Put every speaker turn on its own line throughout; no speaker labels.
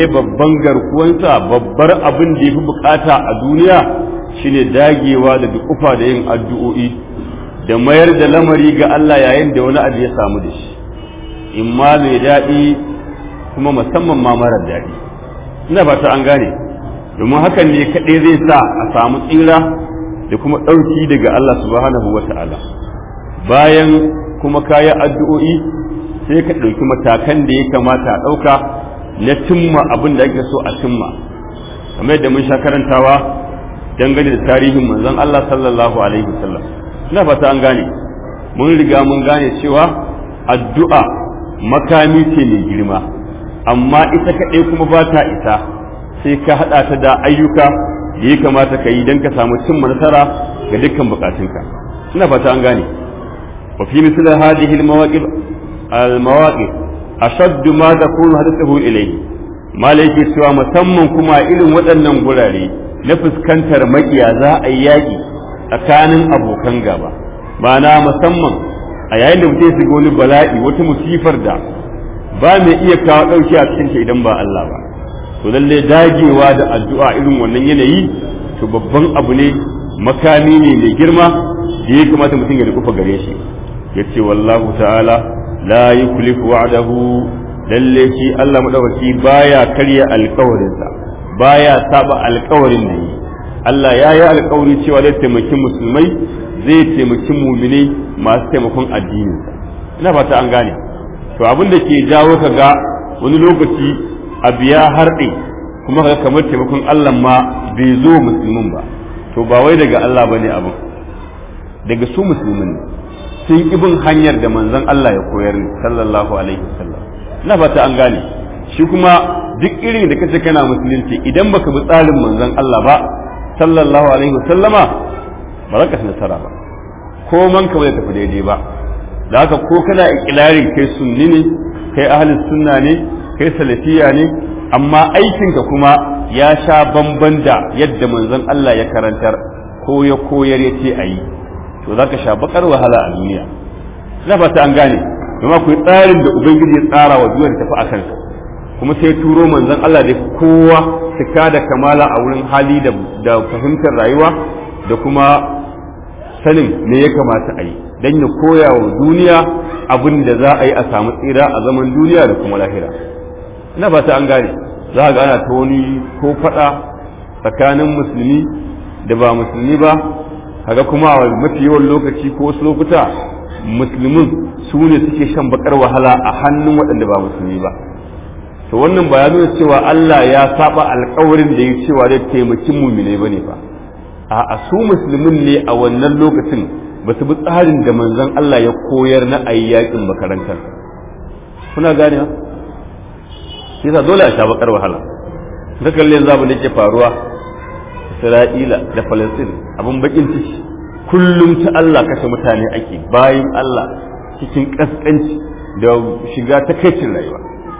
babban garkuwansa babbar abin da ya fi bukata a duniya shine dagewa da dukufa da yin addu'o'i da mayar da lamari ga Allah yayin da wani abu ya samu da shi in ma mai daɗi kuma musamman ma marar daɗi ina ba ta an gane domin hakan ne kaɗai zai sa a samu tsira da kuma ɗauki daga Allah subhanahu wa ta'ala bayan kuma kayan addu'o'i sai ka ɗauki matakan da ya kamata a ɗauka na cimma abin da ake so a cimma kamar yadda mun sha karantawa dangane da tarihin manzon Allah sallallahu alaihi wasallam ina fata an gane mun riga mun gane cewa addu'a makami ce mai girma amma ita kaɗai kuma ba ta isa sai ka haɗa ta da ayyuka da ya kamata ka yi don ka samu cimma nasara ga dukkan bukatunka ina fata an gane wa fi misal hadhihi al-mawaqif al-mawaqif ashaddu ma takunu hadathu ilayhi malai ke cewa musamman kuma irin waɗannan gurare na fuskantar makiya za a yi yaƙi tsakanin abokan gaba ma'ana musamman a yayin da mutum ya shiga wani bala'i wata musifar da ba mai iya kawo ɗauki a cikin idan ba Allah ba to lalle dagewa da addu'a irin wannan yanayi to babban abu ne makami ne mai girma da ya kamata mutum ya rufa gare shi ya ce wallahu ta'ala la yukhlifu wa'dahu lalle shi Allah madaukaki baya karya alkawarinsa baya saba alkawarin da yi Allah ya yi alkawari cewa zai taimaki musulmai zai taimaki muminai masu taimakon addininsa ina fata an gane to abin da ke jawo ka ga wani lokaci abu ya harɗe kuma ka kamar taimakon Allah ma bai zo musulmin ba to ba wai daga Allah bane abin daga su musulmin ne sun ibin hanyar da manzon Allah ya koyar sallallahu alaihi wasallam ina fata an gane shi kuma duk irin da kace kana musulunci idan baka bi tsarin manzon Allah ba sallallahu alaihi wasallama ba za ka ci nasara ba ko man ka bai tafi daidai ba da haka ko kana ikilarin kai sunni ne kai ahli sunna ne kai salafiya ne amma aikinka kuma ya sha bamban da yadda manzon Allah ya karantar ko ya koyar ya ce a yi to za ka sha bakar wahala a duniya na fata an gane kuma akwai tsarin da ubangiji ya tsara wa duniya tafi a kansa kuma sai turo manzon Allah da kowa cika da kamala a wurin hali da fahimtar rayuwa da kuma sanin me ya kamata a yi don ya koya wa duniya abin da za a yi a samu tsira a zaman duniya da kuma lahira ina ba ta an gane za a gana ta wani ko faɗa tsakanin musulmi da ba musulmi ba kaga kuma a mafi yawan lokaci ko wasu lokuta musulmin su ne suke shan bakar wahala a hannun waɗanda ba musulmi ba to wannan ba ya nuna cewa Allah ya saba alkawarin da ya cewa zai taimaki mumine bane fa a su musulmin ne a wannan lokacin ba su bi tsarin da manzon Allah ya koyar na ayyakin makarantar kuna gane ha yasa dole a sha bakar wahala ka kalle yanzu abin da ke faruwa Isra'ila da Falastin abin bakin ciki kullum ta Allah kashe mutane ake bayan Allah cikin kaskanci da shiga ta kaicin rayuwa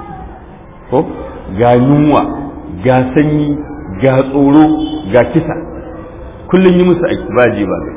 ko ga yunwa ga sanyi ga tsoro ga kisa kullum yi musu aiki ba ji ba gai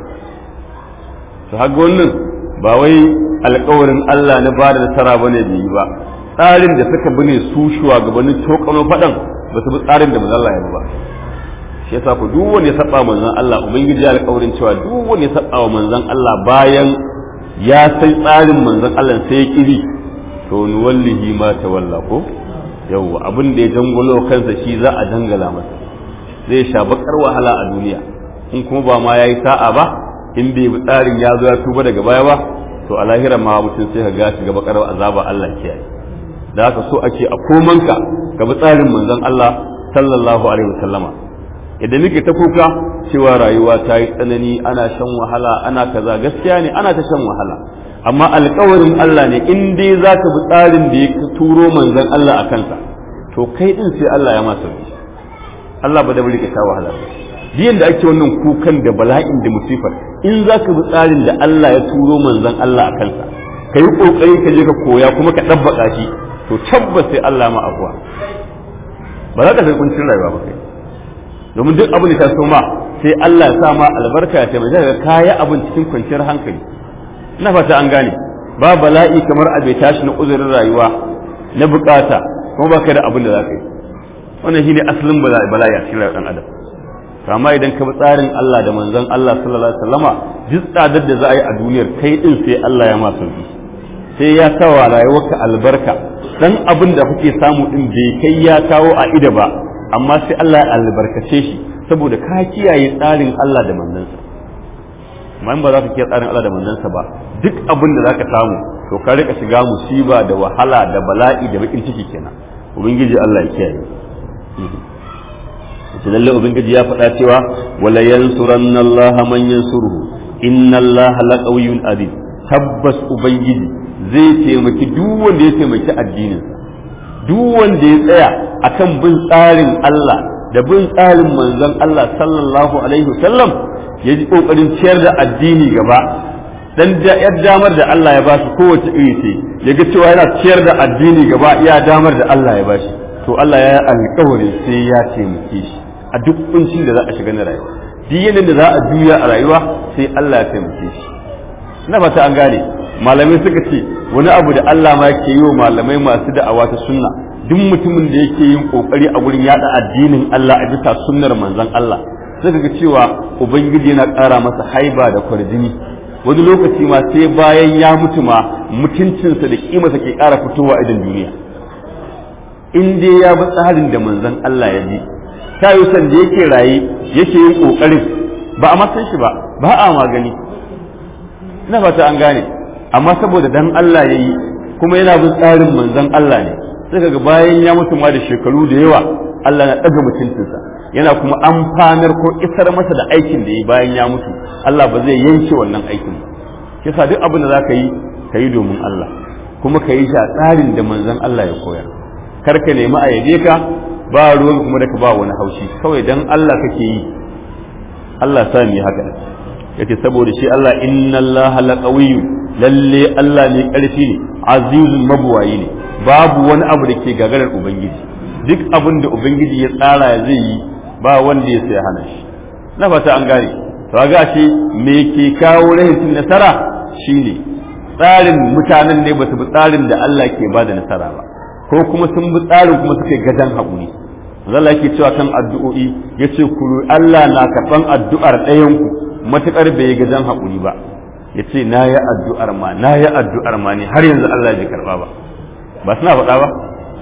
to haka wannan ba wai alkawarin Allah na ba da nasara bane da yi ba tsarin da suka bi ne su shugabannin tokano faɗan ba su bi tsarin da manzon Allah ya ba shi yasa ku duk wanda ya saba manzon Allah ubangiji ya alkawarin cewa duk wanda ya saba wa manzon Allah bayan ya san tsarin manzon Allah sai ya kiri to nuwallihi ma tawalla ko yawwa abin da ya dangalo kansa shi za a dangala masa zai sha bakar wahala a duniya in kuma ba ma yayi sa'a ba in bai bi tsarin ya zo ya tuba daga baya ba to a lahira ma mutum sai ka ga shiga bakar azaba Allah kiyaye da haka so ake a komanka ka bi tsarin manzon Allah sallallahu alaihi wasallama idan nake ta kuka cewa rayuwa ta yi tsanani ana shan wahala ana kaza gaskiya ne ana ta shan wahala amma alkawarin Allah ne in dai za ka bi tsarin da ya turo manzon Allah a kansa to kai din sai Allah ya masa sauki Allah ba da bari ka sha wahala ba biyan da ake wannan kukan da bala'in da musifar in za ka bi tsarin da Allah ya turo manzon Allah a kansa ka yi kokari ka je ka koya kuma ka ɗabbaka shi to tabbas sai Allah ma afuwa ba za ka sai kuncin rayuwa ba kai domin duk abin da ta so ma sai Allah ya sa ma albarka ya taimaka ka kaya abin cikin kwanciyar hankali ina fata an gane ba bala'i kamar a bai tashi na uzurin rayuwa na bukata kuma baka da abin da za ka yi wannan shine asalin bala'i a cikin rayuwar dan adam amma idan ka bi tsarin Allah da manzon Allah sallallahu alaihi wasallama duk tsadar da za a yi a duniyar kai din sai Allah ya ma sauki sai ya kawo rayuwarka albarka dan abin da kuke samu din bai kai ya kawo a ida ba amma sai Allah ya albarkace shi saboda ka kiyaye tsarin Allah da manzansa amma in ba za ka kiyaye tsarin Allah da manzansa ba duk abin da zaka samu to ka rika shiga musiba da wahala da bala'i da bakin ciki kenan ubangiji Allah ya kiyaye shi lalle ubangiji ya faɗa cewa wala yansuranna Allah man yansuruhu inna Allah laqawiyyun aziz tabbas ubangiji zai taimaki duk wanda ya taimaki addininsa duk wanda ya tsaya akan bin tsarin Allah da bin tsarin manzon Allah sallallahu alaihi wasallam ya ji kokarin ciyar da addini gaba dan da yar damar da Allah ya bashi kowace iri ce ya ga cewa yana ciyar da addini gaba iya damar da Allah ya bashi to Allah ya yi alƙawari sai ya taimake shi a duk kuncin da za a shiga na rayuwa duk yanayin da za a juya a rayuwa sai Allah ya taimake shi na fata an gane malamai suka ce wani abu da Allah ma yake yi wa malamai masu da'awa ta sunna duk mutumin da yake yin kokari a wurin yada addinin Allah a bisa sunnar manzon Allah suka ga cewa ubangiji yana ƙara masa haiba da kwarjini wani lokaci ma sai bayan ya mutu ma mutuncinsa da kimarsa ke ƙara fitowa idan duniya in dai ya bi tsarin da manzon Allah ya ji ta yi san da yake raye yake yin kokarin ba a matsayin shi ba ba a magani ina fata an gane amma saboda dan Allah ya yi kuma yana bin tsarin manzon Allah ne sai kaga bayan ya mutu ma da shekaru da yawa Allah na ɗaga mutuncinsa yana kuma amfanar ko isar masa da aikin da ya bayan ya mutu Allah ba zai yanke wannan aikin ba kisa duk abin da za ka yi ka yi domin Allah kuma ka yi shi a tsarin da manzon Allah ya koyar kar ka nemi a yabe ka ba ruwan kuma da ka ba wani haushi kawai dan Allah kake yi Allah sa mu haka yace saboda shi Allah inna Allah laqawiyyu lalle Allah ne karfi ne azizun mabuwayi ne babu wani abu da ke gagarar ubangiji duk abin da ubangiji ya tsara zai yi ba wanda ya sai hana shi na fata an gane to ga shi me ke kawo rahin nasara shine tsarin mutanen ne ba su bi tsarin da Allah ke bada nasara ba ko kuma sun bi tsarin kuma suka gadan haƙuri zalla yake cewa kan addu'o'i yace ku Allah na karɓan addu'ar ɗayan ku matukar bai gadan haƙuri ba yace na yi addu'ar ma na yi addu'ar ma ne har yanzu Allah bai karɓa ba ba suna faɗa ba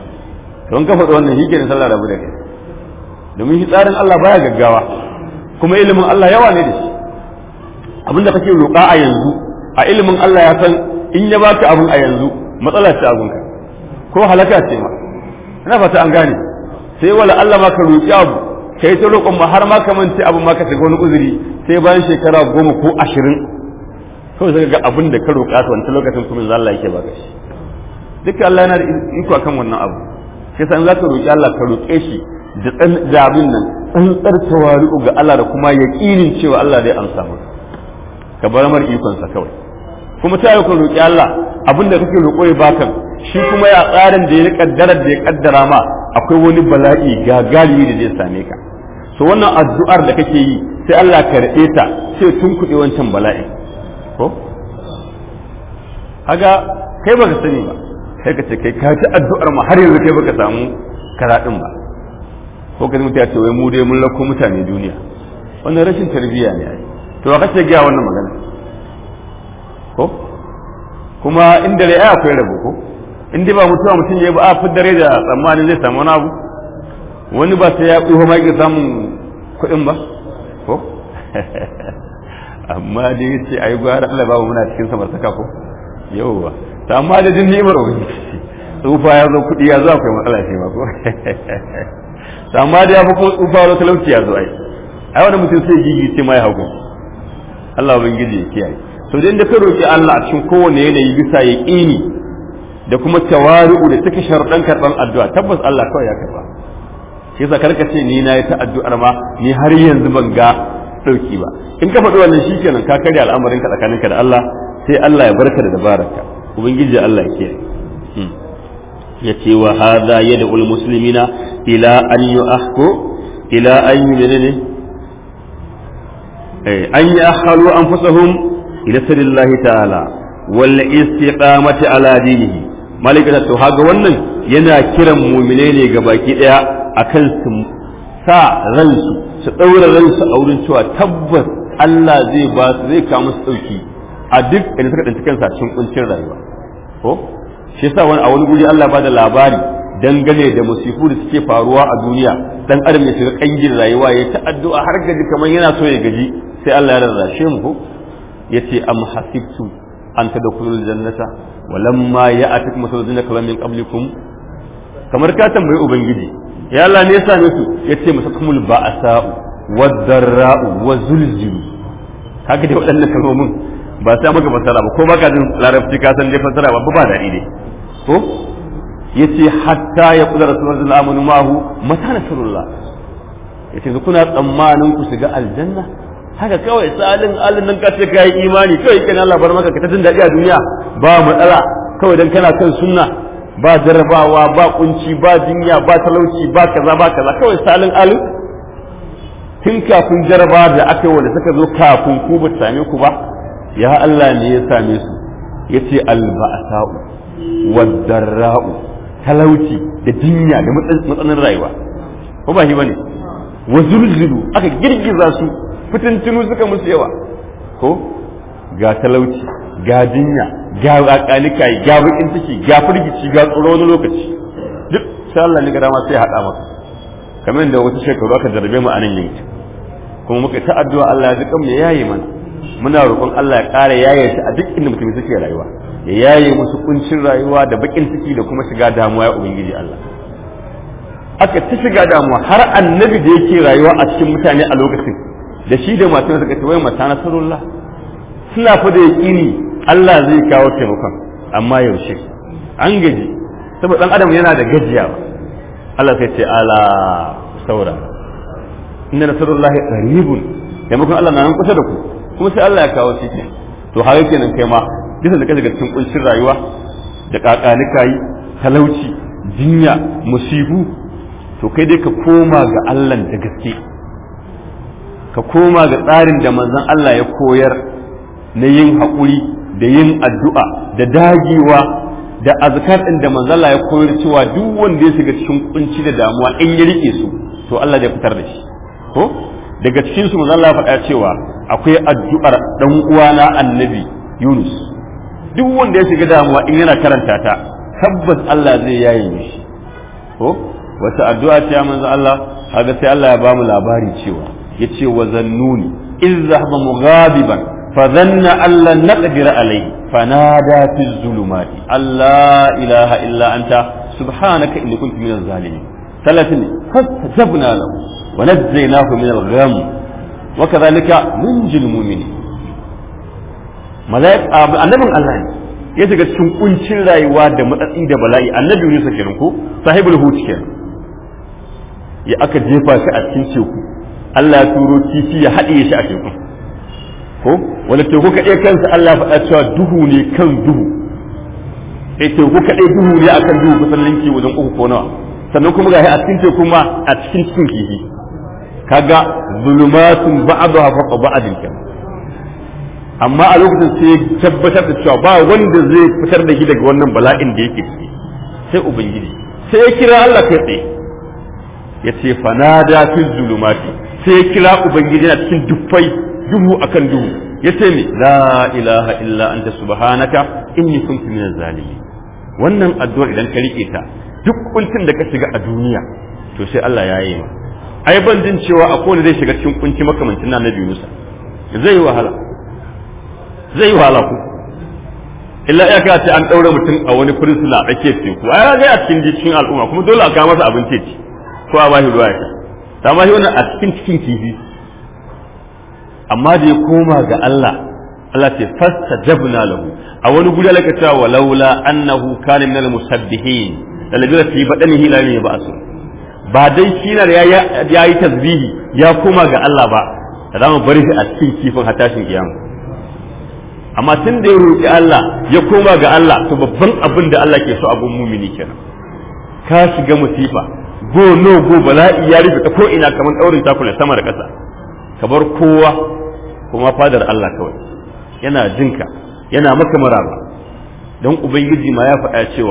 to in ka faɗi wannan shi kenan sallah rabu da kai domin shi tsarin Allah baya gaggawa kuma ilimin Allah yawa ne da shi abinda kake roƙa a yanzu a ilimin Allah ya san in ya baka abun a yanzu matsala ce abunka ko halaka ce ma ina fata an gane sai wala Allah ma ka roƙi abu kai ta roƙon ma har ma ka mance abu ma ka shiga wani uzuri sai bayan shekara goma ko ashirin kawai sai ga abin da ka roƙa ta wancan lokacin kuma za Allah yake baka shi duka Allah yana da iko akan wannan abu sai san za ka roƙi Allah ka roƙe shi da tsan da abin nan tsantsar tawari'u ga Allah da kuma yaƙinin cewa Allah zai amsa maka ka bar mar ikon sa kawai kuma ta yi ka roƙi Allah abin da kake roƙo ya baka shi kuma ya tsarin da ya kaddara da ya kaddara ma akwai wani bala'i gagali da zai same ka so wannan addu'ar da kake yi sai Allah ka rade ta sai tun kuɗe wancan bala'in ko haga kai baka sani ba kai ka ce kai ka ci addu'ar ma har yanzu kai baka samu karaɗin ba ko ka mutu ya ce wai mu dai mun lako mutane duniya wannan rashin tarbiyya ne ai to ka ce ga wannan magana ko kuma inda rai akwai rabo ko in dai ba mutuwa mutum ya yi ba a fidda da tsammanin zai samu wani abu wani ba sai ya tsoho ma yake samun kuɗin ba ko amma dai ya ce ai gwara Allah babu muna cikin samartaka ko yauwa ta amma da jin ni'imar ubangiji tsufa ya zo kuɗi ya zo akwai matsala ce ma ko ta amma da ya fi ko tsufa zo talauci ya zo ai ai wani mutum sai gigi ce ma ya hauka Allah ubangiji ya kiyaye to dan da ka roki Allah a cikin kowane yanayi bisa yaqini da kuma tawari'u da take sharuɗan karɓan addu'a tabbas Allah kawai ya karɓa shi yasa karka ce ni na yi ta addu'ar ma ni har yanzu ban ga ɗauki ba in ka faɗi wannan shi kenan ka karya al'amarin ka tsakaninka da Allah sai Allah ya barka da dabararka ubangiji Allah ya kiyaye ya ce wa hadha yad'ul muslimina ila an yu'ahku ila an yunene eh an ya'khalu anfusahum ila sabilillahi ta'ala wal istiqamati ala dinihi malikata to haga wannan yana kiran mu'mine ne ga baki daya akan su sa ransu su ɗaura ransu a wurin cewa tabbas Allah zai ba su zai kawo musu ɗauki a duk inda suka ɗanci kansa cikin kuncin rayuwa ko shi yasa wani a wani guri Allah ba da labari dangane da musifu da suke faruwa a duniya dan adam ya shiga kangin rayuwa ya ta addu'a har gaji kamar yana so ya gaji sai Allah ya rarrashe mu ko yace am hasibtum an tadkhulul jannata walamma ya'atikum masalun kalam min qablikum kamar ka tambayi ubangiji ya Allah ne ya same su yace masakumul ba'sa'u wad-darra'u wa zulzilu kaga dai waɗannan kalmomin ba sai maka fasara ba ko baka jin larabci ka san dai fasara ba ba daɗi ne ko yace hatta ya kula rasulullahi sallallahu alaihi wasallam mata nasrullah yace kuna tsammanin ku shiga aljanna haka kawai salin alin nan ka ce kai imani kai kana Allah bar maka ka ta jin daɗi a duniya ba matsala kawai dan kana kan sunna ba jarrabawa ba kunci ba jinya ba talauci ba kaza ba kaza kawai salin alin tun kafin jarraba da aka yi wanda suka zo kafin ku ba same ku ba ya Allah ne ya same su yace alba'sa'u wadarra'u talauci da jinya da matsanin rayuwa ko ba shi bane wa zulzulu aka girgiza su fitintunu suka musu yawa ko ga talauci ga jinya ga akalikai ga bakin ciki ga firgici ga tsoro wani lokaci duk sai Allah ne ga dama sai haɗa maka kamar da wata shekaru aka jarrabe mu a nan yanki kuma muka ta addu'a Allah ya ji kan ya yaye mana muna roƙon Allah ya ƙara yaye shi a duk inda mutum suke rayuwa ya yaye musu kuncin rayuwa da bakin ciki da kuma shiga damuwa ya ubangiji Allah aka ta shiga damuwa har annabi da yake rayuwa a cikin mutane a lokacin da shi da matan suka ce wai mata nasarullah suna fa da yaƙini Allah zai kawo taimakon amma yaushe an gaji saboda dan adam yana da gajiya Allah sai ce ala saura inna nasarullahi qaribun taimakon Allah na nan kusa da ku kuma sai Allah ya kawo shi to har kenan kai ma bisa da kaga cikin kuncin rayuwa da kakanika yi talauci jinya musibu to kai dai ka koma ga Allah da gaske ka koma ga tsarin da manzon Allah ya koyar na yin haƙuri da yin addu'a da dagewa da azkar ɗin da manzon Allah ya koyar cewa duk wanda ya shiga cikin kunci da damuwa in ya rike su to Allah zai fitar da shi ko daga cikin su manzon Allah ya faɗa cewa akwai addu'ar dan uwana annabi Yunus duk wanda ya shiga damuwa in yana karanta ta tabbas Allah zai yaye mishi ko wata addu'a ce manzo Allah kaga sai Allah ya ba mu labari cewa yace wa zannuni iz zahaba mughadiban fa dhanna an lan naqdir alayhi fanada fi zulumati alla ilaha illa anta subhanaka inni kuntu minaz zalimin ثلاثة فاستجبنا له ونجيناه من الغم وكذلك ننجي المؤمنين ملائكة annabin Allah ne ya shiga cikin kuncin rayuwa da matsatsi da bala'i annabi Yunus kenan ko sahibul hut kenan ya aka jefa shi a cikin teku Allah ya turo kifi ya haɗiye shi a teku ko wanda teku kaɗai kansa Allah faɗa cewa duhu ne kan duhu eh teku kaɗai duhu ne akan duhu kusan linki wajen uku ko nawa sannan kuma gashi a cikin teku ma a cikin cikin kifi kaga zulumatun ba'daha fawqa ba'din kenan amma a lokacin sai ya tabbatar da cewa ba wanda zai fitar da shi daga wannan bala'in da yake ciki sai ubangiji sai ya kira Allah kai tsaye ya ce fanada fi zulumati sai ya kira ubangiji yana cikin dufai duhu akan duhu ya ce ne la ilaha illa anta subhanaka inni kuntu minaz zalimin wannan addu'a idan ka rike ta duk kuncin da ka shiga a duniya to sai Allah ya yi ma ai ban jin cewa akwai wanda zai shiga cikin kunci makamancin na Nabi Musa zai yi wahala zai yi wahala ku illa ya ce an ɗaure mutum a wani fursuna a tsakiyar teku ai ga a cikin cikin al'umma kuma dole a kawo masa abinci ci ko a bashi ruwa ya sha ta ma shi wannan a cikin cikin kifi amma da ya koma ga Allah Allah ce fastajabna lahu a wani guri Allah ka cewa walaula annahu kana minal musabbihin da labira fi badanihi la ne ba su ba dai shi na ya yi tasbihi ya koma ga Allah ba za mu bari shi a cikin kifin har tashin kiyama amma tun da ya roƙi Allah ya koma ga Allah to babban abin da Allah ke so abun mumini kenan ka shiga musifa go no go bala'i ya rufe ta ko ina kamar daurin takula sama da ƙasa ka bar kowa kuma fadar Allah kawai yana jinka yana maka maraba don ubangiji ma ya faɗa cewa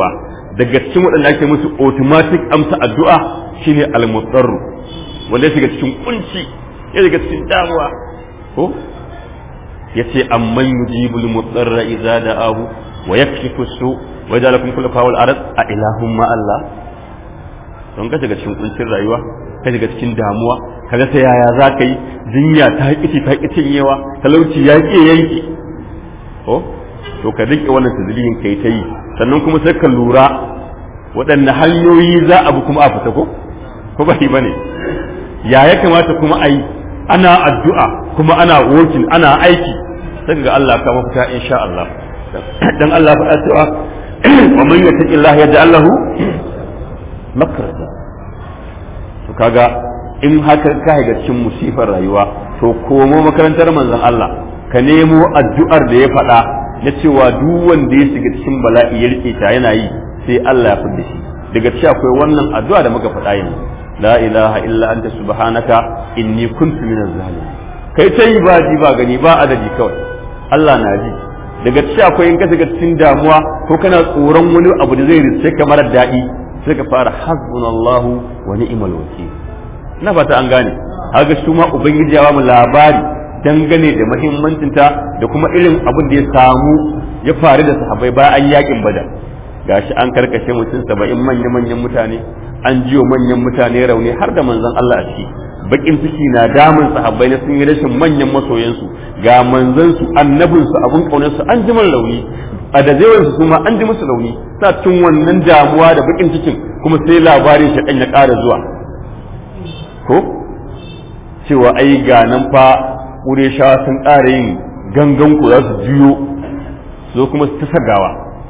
daga cikin waɗanda ake musu automatic amsa addu'a shine al-mudarru wanda ya shiga cikin kunci ya shiga cikin damuwa ko yace amman yujibul mudarra idza da'ahu wa yakshifu su wa yaj'alukum khulafa wal ard a ilahum ma Allah don ka shiga cikin kuncin rayuwa ka shiga cikin damuwa kaga sai yaya za ka yi jinya ta kici ta kicin yawa talauci ya ke yanki ko to ka rike wannan tazlihin kai ta yi sannan kuma sai ka lura waɗanne hanyoyi za a bi kuma a fita ko ko ba ba ne ya ya kamata kuma a yi ana addu'a kuma ana working ana aiki sai ga Allah ka mafita insha Allah dan Allah faɗa cewa wa man yattaqi Allah yaj'al lahu makrata to kaga in haka ka ga cikin musifar rayuwa to komo makarantar manzon Allah ka nemo addu'ar da ya faɗa na cewa duk wanda ya shiga cikin bala'i ya rike ta yana yi sai Allah ya fidda shi daga ci akwai wannan addu'a da muka faɗa yanzu la ilaha illa anta subhanaka inni kuntu minaz zalimin kai ta yi ba ji ba gani ba adadi kawai Allah na ji daga ci akwai in ka shiga cikin damuwa ko kana tsoron wani abu da zai riske ka mara daɗi sai ka fara hasbunallahu wa ni'mal wakil na fata an gane haka su ma ubangiji ya ba mu labari dangane da mahimmancinta da kuma irin abin da ya samu ya faru da sahabbai bayan an yakin badar gashi an karkashe mutum saba'in manya-manyan mutane an jiyo manyan mutane rauni har da manzon Allah a ciki bakin ciki na damun sahabbai na sun yi rashin manyan masoyansu ga manzansu annabinsu abun kaunarsu an ji rauni a da zaiwarsu su ma an ji musu rauni sa cikin wannan damuwa da bakin cikin kuma sai labarin shaɗan ya ƙara zuwa ko cewa ai ga nan fa ƙureshawa sun ƙara yin gangan ku za su juyo zo kuma su ta sagawa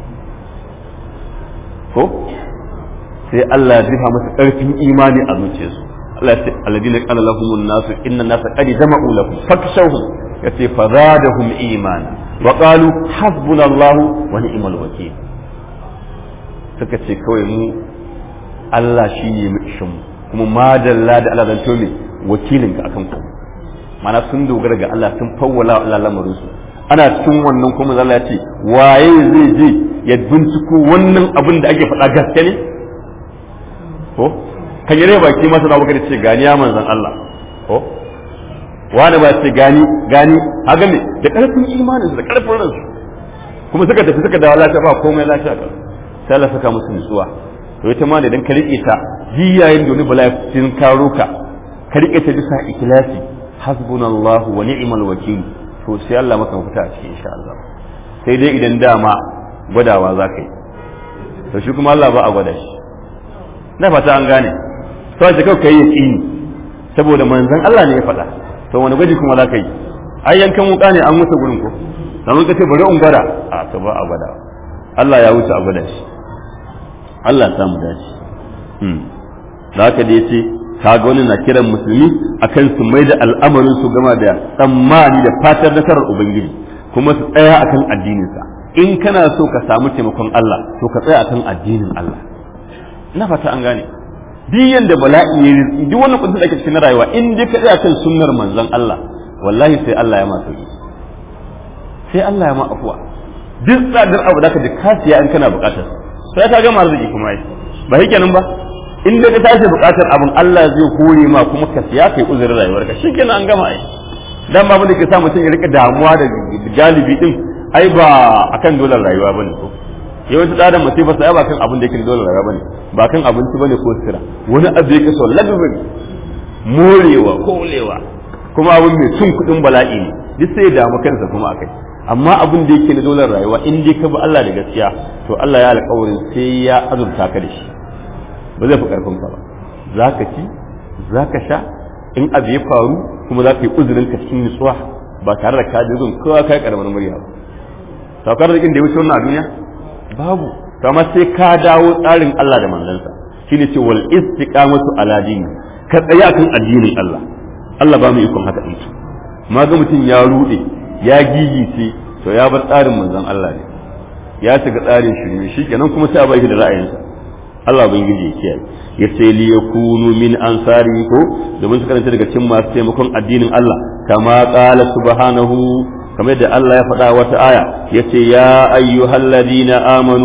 ko sai Allah ya zifa masa ƙarfin imani a zuciyarsu Allah ya ce alladina qala lahumun nasu inna nasa qad jama'u lakum fakshawhum yace fazadahum imana wa qalu hasbunallahu wa ni'mal wakeel suka ce kawai mu Allah shi ne mu ishin kuma madalla da Allah zanto ne wakilin ka akan ku mana sun dogara ga Allah sun fawwala Allah lamarin su ana cikin wannan kuma Allah ya ce waye zai je ya binciko wannan abin da ake faɗa gaske ne ko kan yare baki masa da baka ce gani ya manzon Allah ko wani ba ce gani gani haga me da karfin imanin su da karfin ransu kuma suka tafi suka dawo lafiya ba komai lafiya ka sai Allah saka musu nutsuwa to ita ma da idan ka rike ta jiyayin da wani bala'i sun karo ka ka rike ta bisa ikhlasi hasbunallahu wa ni'mal wakil to sai Allah maka mafita a cikin insha Allah sai dai idan dama gwadawa za ka yi to shi kuma Allah ba a gwada shi na fata an gane to sai kai kai yaqini saboda manzon Allah ne ya faɗa to wani gwaji kuma za ka yi ai yankan wuka ne an wuce gurin ko dan ka ce bari in gwada a to ba a gwada Allah ya wuce a gwada shi Allah ya samu dace hmm da haka da yace kaga wani na kiran musulmi akan su mai da al'amarin su gama da tsammani da fatar nasarar ubangiji kuma su tsaya akan addininsa in kana so ka samu taimakon Allah to ka tsaya akan addinin Allah ina fata an gane duk yanda bala'i ya rizki duk wannan kudin da ake cikin rayuwa in dai ka tsaya kan sunnar manzon Allah wallahi sai Allah ya ma sauki sai Allah ya ma afuwa duk tsadar abu da ka ji kasiya in kana bukatar sai ka gama arziki kuma ai ba shi kenan ba in dai ka tashi bukatar abin Allah zai hore ma kuma ka siya kai uzurin rayuwarka shikenan an gama ai dan ba da ke sa mutum ya rika damuwa da galibi din ai ba akan dolar rayuwa bane ko yawanci da adam musibar sa ba kan abin da yake dolar rayuwa bane ba kan abinci bane ko sira wani abu yake so lagabin morewa kolewa kuma abin mai cin kudin bala'i ne duk sai ya damu kansa kuma akai amma abin da yake na dolar rayuwa in dai ka bi Allah da gaskiya to Allah ya alƙawarin sai ya azurta ka da shi ba zai fi karfin ka ba za ka ci za ka sha in abu ya faru kuma za ka yi uzurin ka cikin nutsuwa ba tare da ka jirgin kowa kai karamar murya ba saukar da da ya wuce wannan a duniya babu to amma sai ka dawo tsarin Allah da manzansa shine ce wal istiqamatu ala dini ka tsaya akan addinin Allah Allah ba mu ikon haka din ma ga mutum ya rude ya gigice to ya bar tsarin manzon Allah ne ya shiga tsarin shirme shikenan kuma sai a bai da ra'ayinsa Allah ubangiji ya kiyaye ya ce li yakunu min ansari ko domin su karanta daga cikin masu taimakon addinin Allah kama qala subhanahu kamar da Allah ya faɗa wata aya ya ce ya ayyuhalladhina amanu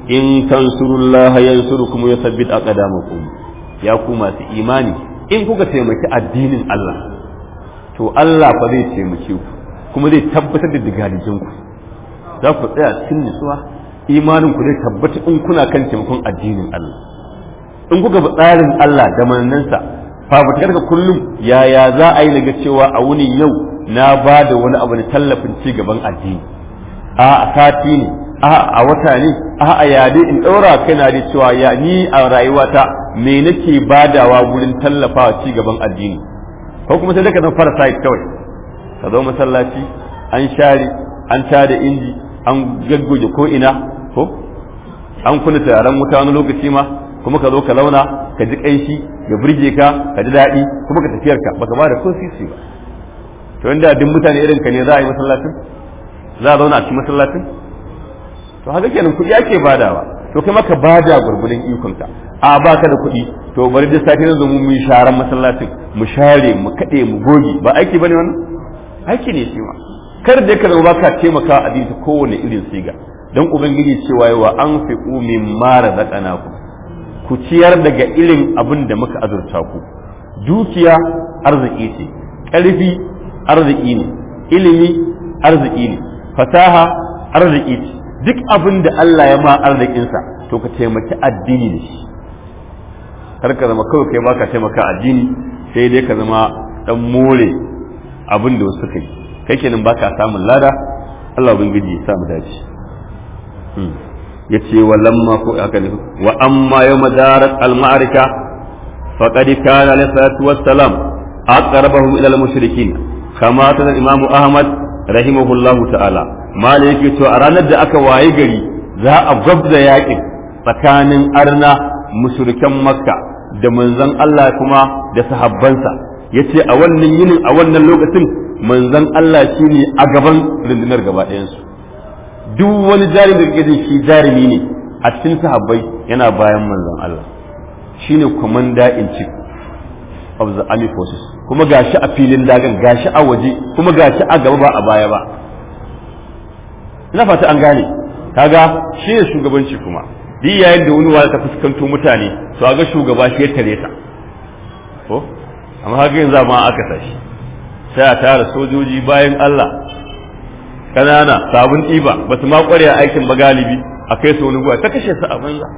in tansurullaha yansurukum wa yuthabbit aqdamakum ya ku masu imani in kuka taimaki addinin Allah to Allah fa zai taimake ku kuma zai tabbatar da digadikin ku za ku tsaya cikin nutsuwa imanin ku zai tabbata in kuna kan taimakon addinin Allah in kuka bi tsarin Allah da manannansa fafutukar ka kullum yaya za a yi daga cewa a wuni yau na ba da wani abu na tallafin ci gaban addini a a sati ne a a wata ne a a yade in ɗaura kai na da cewa ya ni a rayuwata me nake badawa wurin tallafawa ci gaban addini ko kuma sai ka zama parasite kawai ka zo masallaci an share an tada inji an gaggoge ko ina ko an kuna taron wuta wani lokaci ma kuma ka zo ka launa ka ji kanshi ya burge ka ka ji daɗi kuma ka tafiyar ka baka ba da ko sisi ba to inda duk mutane irin ka ne za a yi masallacin za a zauna a cikin masallacin to haka kenan kuɗi ake badawa to kai maka bada gurgurdan ikon ka a baka da kuɗi to bari da safe na zo mu yi sharan masallacin mu share mu kaɗe mu goge ba aiki bane wannan aiki ne shi ma kar da ka zama baka taimaka a ta kowane irin siga don ubangiji cewa wa an fi min mara ku ku ciyar daga irin abin da muka azurta ku dukiya arziki ce ƙarfi arziki ne ilimi arziki ne fasaha arziki ce duk abin da Allah ya ma arzikinsa to ka taimaki addini da shi kar ka zama kawai kai baka taimaka addini sai dai ka zama dan more abin da wasu kai kai kenan baka samun lada Allah ubangiji ya samu dace yace wa lamma ko aka ne wa amma yawma darat al ma'arika faqad kana alayhi salatu wassalam aqrabahum ila al mushrikin kama ta imamu ahmad rahimahullahu ta'ala mala yake to a ranar da aka waye gari za a gwabza yakin tsakanin arna mushrikan makka da manzon Allah kuma da sahabbansa yace a wannan yinin a wannan lokacin manzon Allah shine a gaban rundunar gaba ɗayansu duk wani jarumi da kake shi jarumi ne a cikin sahabbai yana bayan manzon Allah shine commander in chief of the army forces kuma gashi a filin dagan gashi a waje kuma gashi a gaba ba a baya ba ina fata an gane kaga shi ne shugabanci kuma duk yayin da wani wani ta fuskanto mutane to ga shugaba shi ya tare ta ko amma haka yanzu ma aka tashi sai a tara sojoji bayan Allah kanana sabon ɗiba ba su ma ƙware a aikin ba galibi a kai su wani guwa ta kashe su a banza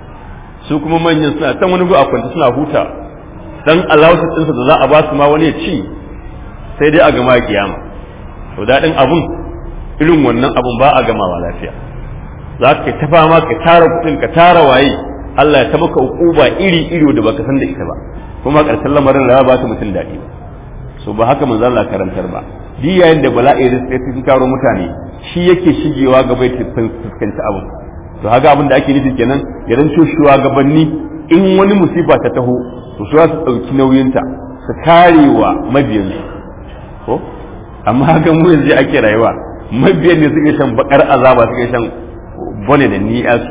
su kuma manyan suna can wani guwa a kwanta suna huta dan alawasa ɗinsa da za a ba su ma wani ya ci sai dai a gama kiyama to daɗin abun irin wannan abun ba a gamawa lafiya za ka ta fama ka tara kuɗin ka tara waye Allah ya ta maka ukuba iri iri da baka san da ita ba kuma ƙarshen lamarin da ba ta mutum daɗi ba so ba haka manzo Allah karantar ba duk yayin da bala'i da sai sun karo mutane shi yake shigewa gaba ya fuskanci abu to haka abin da ake nufi kenan ya ranco shugabanni in wani musiba ta taho to su su dauki nauyinta su karewa mabiyansu ko amma haka mu yanzu ake rayuwa mabiyan ne suke shan bakar azaba suke shan bone da ni'as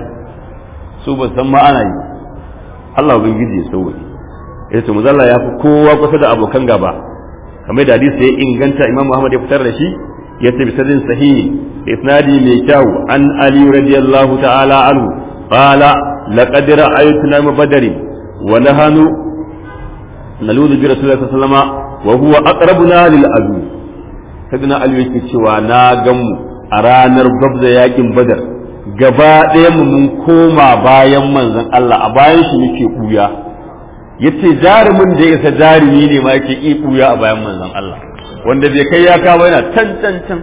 su ba san ma ana yi Allah ubangiji ya sauke yace muzalla ya fi kowa kusa da abokan gaba kamar da hadisi ya inganta imam Muhammad ya fitar da shi ya ce bi sadin sahihi isnadi mai kyau an ali radiyallahu ta'ala anhu qala laqad ra'aytuna min badri wa nahanu naludu bi rasulillahi sallallahu alaihi wasallam wa huwa aqrabuna lil adu sadina ali yake cewa na gan mu a ranar gabza yakin badar gaba ɗaya mu mun koma bayan manzon Allah a bayan shi muke kuya yace jarumin da ya isa jarumi ne ma yake iya buya a bayan manzon Allah wanda bai kai ya kawo yana can can can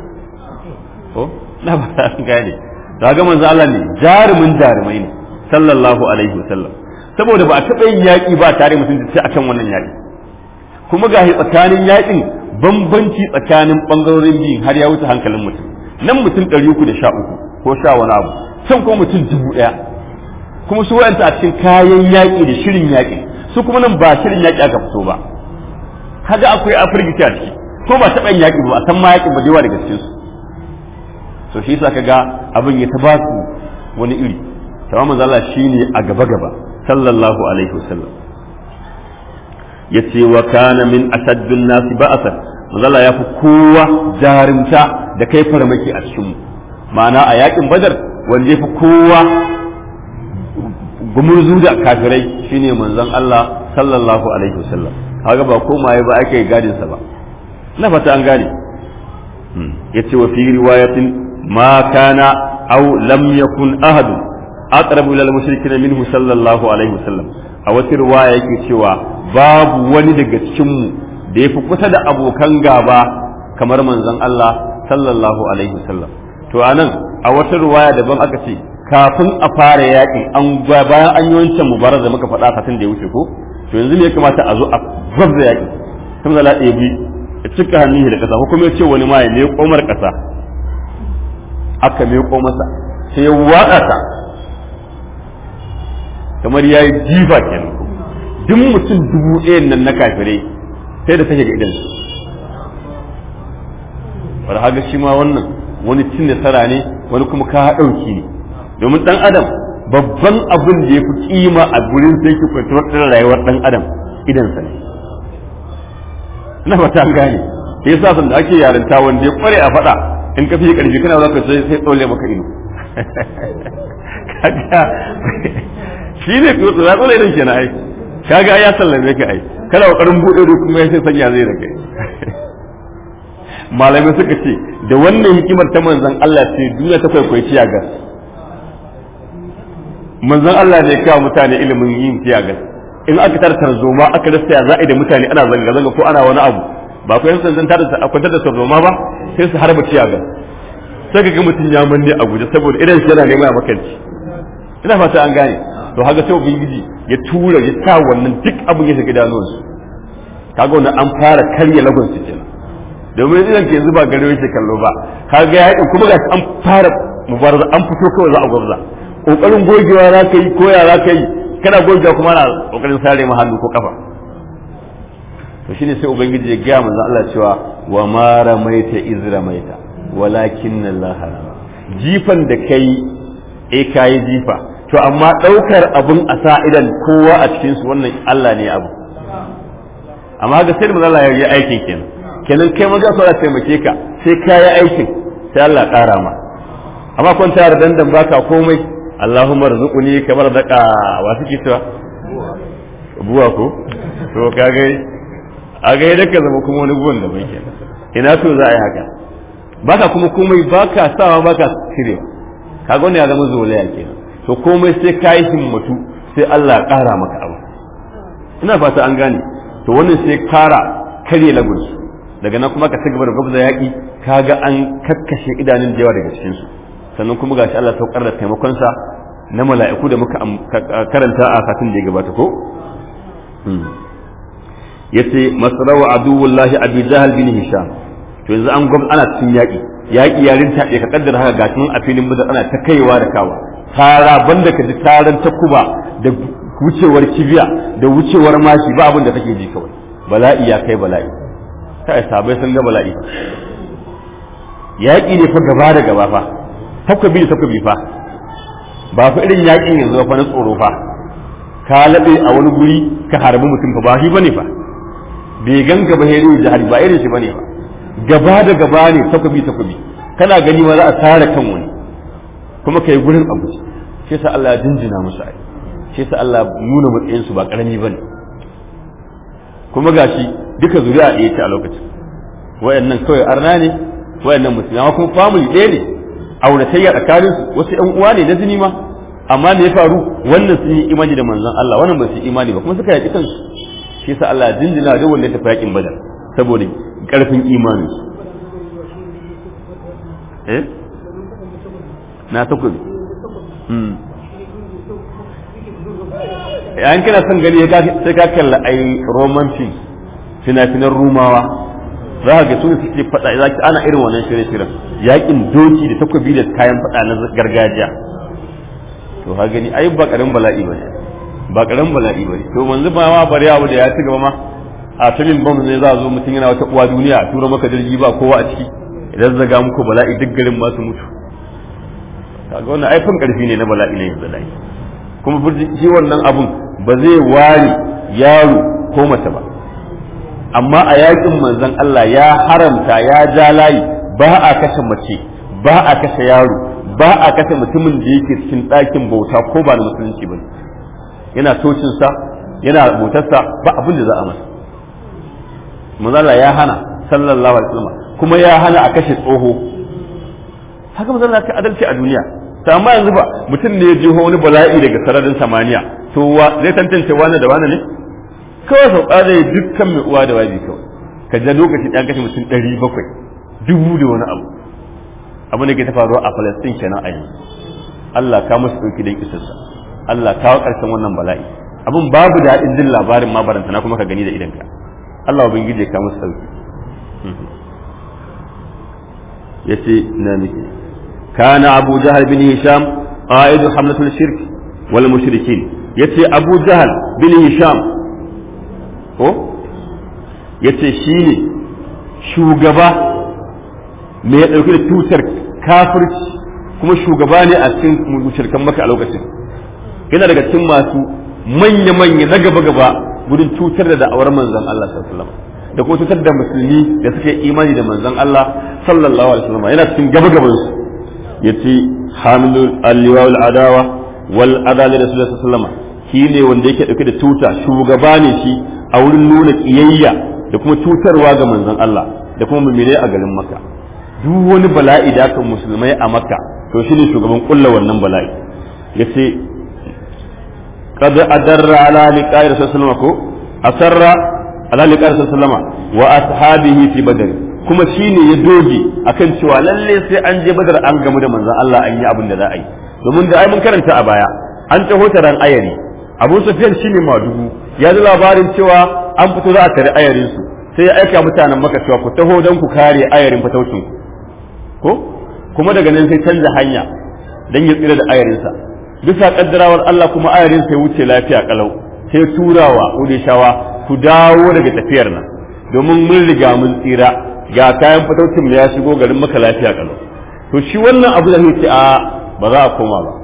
ko na ba ta gane kaga manzon Allah ne jarumin jarumai ne sallallahu alaihi wasallam saboda ba a taɓa yin yaƙi ba tare mutum da sai akan wannan yaƙi kuma ga tsakanin yaƙin bambanci tsakanin ɓangarorin biyu har ya wuce hankalin mutum nan mutum ɗari uku da sha uku ko sha wani abu can kuma mutum dubu ɗaya kuma su wa'anta a cikin kayan yaƙi da shirin yaƙi su kuma nan ba shirin yaƙi aka fito ba kaga akwai afirgiti a ciki ko ba taɓa yin yaƙi ba a san ma yaƙi ba yawa daga cikin su so shi yasa kaga abin ya ta ba su wani iri tamam manzo Allah shine a gaba gaba sallallahu alaihi wasallam yace wa kana min asaddun nasi ba'asan manzo Allah ya fi kowa jarumta da kai farmaki a cikin mu ma'ana a yaƙin badar wanda ya fi kowa gumurzu da kafirai shine manzon Allah sallallahu alaihi wasallam kaga ba komaye ba ake gadin sa ba na fata an gane yace wa fi riwayatin ma kana aw lam yakun ahad aqrabu ila al-mushrikin minhu sallallahu alaihi wasallam a wata riwaya yake cewa babu wani daga cikin mu da yafi kusa da abokan gaba kamar manzon Allah sallallahu alaihi wasallam to anan a wata riwaya daban aka ce kafin a fara yakin an bayan an yi wancan mubarak da muka faɗa satin da ya wuce ko to yanzu ne ya kamata a zo a gwabza yaki tun da laɗe bi ya cika hannun da ƙasa ko kuma ya ce wani ma ya ne komar ƙasa aka miƙo masa sai ya waɗa ta kamar ya yi jifa kenan duk mutum dubu ɗayan nan na kafirai sai da take ga idan su bar haga shi ma wannan wani cin nasara ne wani kuma ka ɗauki ne domin ɗan adam babban abin da ya fi kima a gurin sai ki kwantar ɗin rayuwar ɗan adam idansa ne na fata an gane sai yasa san da ake yarinta wanda ya kware a faɗa in ka fi ƙarfi kana zaka sai sai tsole maka ido kaga shi ne ko tsara tsole idan kenan ai kaga ya sallame ka ai kana kokarin bude ido kuma sai sanya zai da kai malamai suka ce da wannan hikimar ta manzon Allah ce duniya ta kwaikwayi tiyagas manzon Allah ne ya kawo mutane ilimin yin tiyagas in aka tar tarzoma aka rasa ya za'i da mutane ana zanga zanga ko ana wani abu ba ku yan sanzan tar da akwatar da tarzoma ba sai su harba tiyagas sai ka ga mutum ya manne a guje saboda idan shi yana neman a makanci ina fata an gane to haka sai ubangiji ya tura ya sa wannan duk abin ya shiga idanuwansu kaga wannan an fara karya lagon su kenan domin idan ke zuba gare yake kallo ba kaga ya kuma ga an fara mubaraza an fito kawai za a gwabza kokarin gogewa za ka yi ko ya za ka yi kana gogewa kuma na kokarin sare ma hannu ko kafa to shine sai ubangiji ya gaya manzon Allah cewa wa ma ramaita iz ramaita walakin Allah rama jifan da kai eh kai jifa to amma daukar abun a sa idan kowa a cikin su wannan Allah ne abu amma ga sai manzon Allah ya yi aikin kenan kenan kai maza so taimake ka sai ka yi aikin sai Allah ƙara ma amma kun tare dandan baka komai Allahumma rzuquni kamar daka wa suke cewa buwa ko to kaga a ga yadda ka zama kuma wani buwan da bai kenan ina to za a yi haka baka kuma komai baka sawa baka cirewa kaga wannan ya zama zolaya kenan to komai sai ka yi himmatu sai Allah ya ƙara maka abu ina fata an gane to wannan sai kara karye lagunsu daga nan kuma ka ci gaba da gwabza yaƙi kaga an kakkashe idanun da yawa daga cikin su sannan kuma gashi Allah saukar da taimakonsa na mala'iku da muka karanta a satin da ya gabata ko yace masrawa aduwullahi abi jahal bin hisham to yanzu an gwab ana cikin yaƙi yaƙi yarin ta ka kaddara haka gashi a filin bada ana ta kaiwa da kawa tara banda ka ji taran takuba da wucewar kibiya da wucewar mashi ba abin da kake ji kawai bala'i ya kai bala'i kai sabai sun ga bala'i yaƙi ne fa gaba da gaba fa takwabi da takwabi fa ba fa irin yaƙin yanzu fa na tsoro fa ka laɓe a wani guri ka harbi mutum fa ba shi bane fa bai ganka ba heri jihari ba irin shi bane fa gaba da gaba ne takwabi takwabi kana gani ma za a tare kan wani kuma kai gurin abu shi yasa Allah ya jinjina musu ai shi yasa Allah nuna matsayin su ba karami bane kuma gashi duka zuri'a ɗaya ce a lokacin wayannan kawai arna ne wayannan musulmi amma kuma family ɗaya ne auratayya tsakanin su wasu ƴan uwa ne na jini ma amma me ya faru wannan sun yi imani da manzon Allah wannan ba su yi imani ba kuma suka yaƙi kansu shi yasa Allah jinjina da wanda ya tafi yaƙin badar saboda ƙarfin imanin su eh na takobi yayin kana son gani sai ka kalla ai roman film fina-finan rumawa za ka ga su suke faɗa za ki ana irin wannan shirye-shiryen yakin doki da takobi da kayan faɗa na gargajiya to ha gani ai ba karin bala'i bane ba karin bala'i bane to manzu ba ma bari abu da ya ci gaba ma a tamin bam ne za a zo mutum yana wata uwa duniya a tura maka jirgi ba kowa a ciki idan zaga muku bala'i duk garin ma su mutu kaga wannan aifin karfi ne na bala'i ne yanzu dai kuma shi wannan abun ba zai ware yaro ko mace ba amma a yakin manzon Allah ya haramta ya ja layi ba a kashe mace ba a kashe yaro ba a kashe mutumin da yake cikin ɗakin bauta ko ba na musulunci ba yana tocinsa yana motarsa ba abin da za a masa manzala ya hana sallallahu alaihi wasallam kuma ya hana a kashe tsoho haka manzala ka adalci a duniya ta amma yanzu ba mutum ne ya jiho wani bala'i daga sararin samaniya to wa zai tantance wani da wani ne kawai sau ƙara dukkan mai uwa da wabi kawai ka ja lokaci ɗan kashe mutum ɗari bakwai dubu da wani abu abu da ke ta faruwa a Falastin kenan a yanzu Allah ka musu ɗauki don isarsa Allah kawo ƙarshen wannan bala'i abin babu daɗin jin labarin ma baranta na kuma ka gani da idanka Allah ubangiji ka musu sauki yace na miki kana Abu Jahal bin Hisham qaidu hamlatul shirk wal mushrikin yace Abu Jahal bin Hisham ko yace shine shugaba me ya dauki da tutar kafirci kuma shugaba ne a cikin mushrikan maka a lokacin yana daga cikin masu manya-manya na gaba-gaba gudun cutar da da'awar manzon Allah sallallahu alaihi wasallam da kuma cutar da musulmi da suke imani da manzon Allah sallallahu alaihi wasallam yana cikin gaba-gaban su yace hamilul alliwa adawa wal adali rasulullahi sallallahu alaihi wasallam shine wanda yake dauke da tuta shugaba ne shi a wurin nuna kiyayya da kuma cutarwa ga manzon Allah da kuma mu'mine a garin Makka duk wani bala'i da aka musulmai a Makka to shine shugaban kulla wannan bala'i yace قد أدر على لقاء رسول الله صلى الله عليه وسلم أسر على لقاء رسول الله صلى الله عليه وسلم وأصحابه في بدر kuma shine ya doge akan cewa lalle sai an je badar an gamu da manzon Allah an yi abin da za a yi domin da ai mun karanta a baya an taho taron ayari Abu Sufyan shine madugu ya ji labarin cewa an fito za a tare ayarin su sai ya aika mutanen maka cewa ku taho don ku kare ayarin fataucin ku ko kuma daga nan sai canza hanya dan ya tsira da ayarinsa bisa kaddarawar Allah kuma ayarin sai wuce lafiya kalau sai turawa udishawa ku dawo daga tafiyar nan domin mun riga mun tsira ga kayan fataucin mu ya shigo garin maka lafiya kalau to shi wannan abu da ce a ba za a koma ba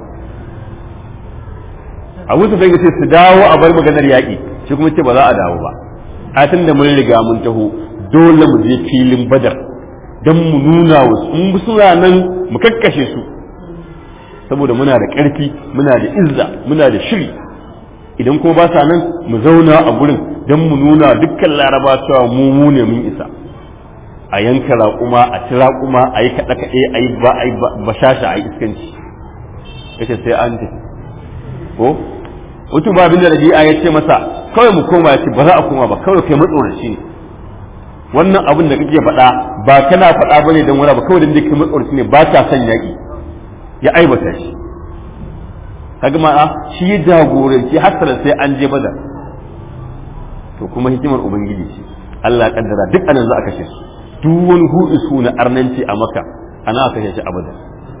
abu su bai ce su dawo a bar maganar yaƙi shi kuma ce ba za a dawo ba a tun da mun riga mun taho dole mu je filin badar don mu nuna wasu in suna nan mu kakkashe su saboda muna da ƙarfi muna da izza muna da shiri idan kuma ba sa nan mu zauna a gurin don mu nuna dukkan laraba cewa mu mu ne mun isa a yanka raƙuma a ci raƙuma a yi kaɗe-kaɗe a yi bashasha a yi iskanci yace sai an tafi ko mutum ba abin da rabi'a ya ce masa kawai mu koma ya ce ba za a koma ba kawai kai matsoraci ne wannan abin da kake faɗa ba kana faɗa bane don wani ba kawai da kai matsoraci ne ba ta son yaƙi ya aibata shi kaga ma shi ya jagoranci hasara sai an je badar to kuma hikimar ubangiji ce Allah kaddara duk anan za a kashe su duk wani hudu su na arnanci a maka ana aka kashe shi a badar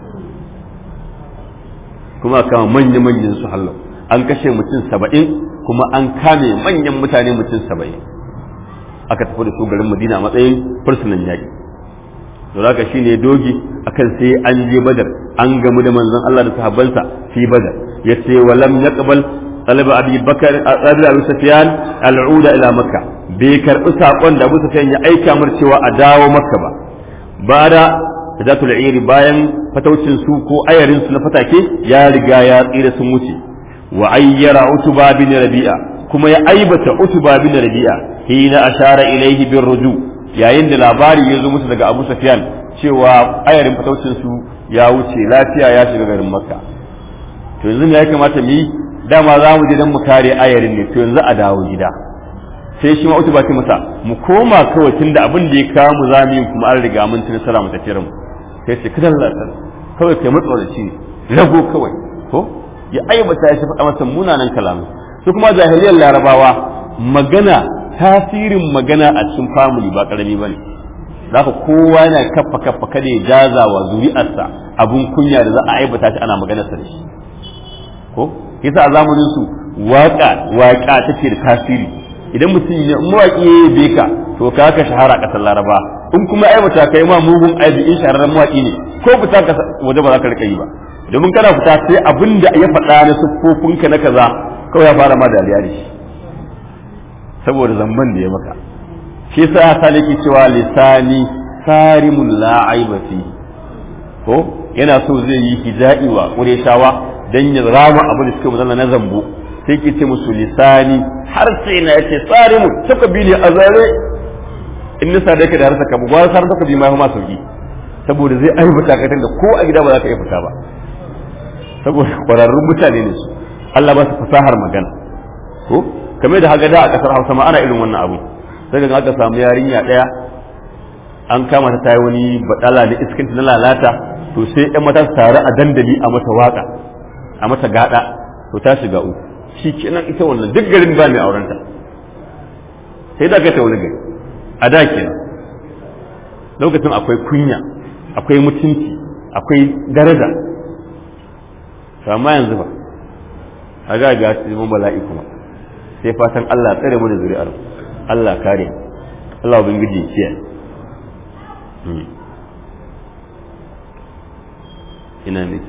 kuma kama manya manyan su hallo an kashe mutum saba'in kuma an kame manyan mutane mutum saba'in aka tafi da su garin madina a matsayin fursunan yaƙi to zaka shine dogi akan sai an je badar an gamu da manzon Allah da sahabbansa fi badar yace walam yaqbal talaba abi bakar talaba abi sufyan al'uda ila makka bai karbi sakon da abu sufyan ya aika mar cewa a dawo makka ba bada zatul iri bayan fataucin su ko ayarin su na fatake ya riga ya tsira sun wuce wa ayyara utuba bin rabi'a kuma ya aibata utuba bin rabi'a hina ashara ilaihi bin ruju yayin da labari ya zo musu daga Abu Sufyan cewa ayarin fataucin su ya wuce lafiya ya shiga garin Makka to yanzu ya kamata mu yi dama za mu je dan mu kare ayarin ne to yanzu a dawo gida sai shi ma utuba ce masa mu koma kawai tunda abin da ya kawo mu za mu yi kuma an riga mun ci nasara mu tafiyar mu sai ce kada Allah kawai kai matsoraci ne rago kawai ko ya aibata shi faɗa masa munanan kalamu su kuma jahiliyar larabawa magana tasirin magana a cikin family ba karami ba ne za ka kowa yana kaffa kaffa kada ya jaza wa zuri'arsa abun kunya da za a aibata shi ana maganarsa da shi ko yasa a zamanin su waka waka take da tasiri idan mutum ne mawaki ya yi ka to ka ka shahara a ƙasar laraba in kuma aibata kai ma mugun aibi in shahararren mawaki ne ko fita ka waje ba za ka rika yi ba domin kana fita sai abin da ya faɗa na siffofinka na kaza kawai ya fara ma dariya da shi saboda zamban da ya maka shi yasa ya sa yake cewa lisani sarimun la aiba fi ko yana so zai yi hija'i wa qurayshawa dan ya rama abin da suka muzalla na zambo sai ke ce musu lisani har sai na yace tsari mu suka bi ne a zare in nisa da yake da harsa ka ba har suka bi ma ma sauki saboda zai aibata ka da ko a gida ba za ka iya fita ba saboda kwararrun mutane ne su Allah ba su fasahar magana ko kamar da haka da a kasar Hausa ma ana irin wannan abu sai ga aka samu yarinya daya an kama ta tayi wani badala da iskinta na lalata to sai ƴan mata su taru a dandali a mata waka a mata gada to ta shiga uku shi kenan ita wannan duk garin ba mai aurenta sai da kai ta wani gari a da kenan lokacin akwai kunya akwai mutunci akwai daraja to amma yanzu ba a ga ga mun bala'i kuma sai fatan Allah tsare mu da zuri'ar Allah kare Allah ubangiji ya kiyaye ina nake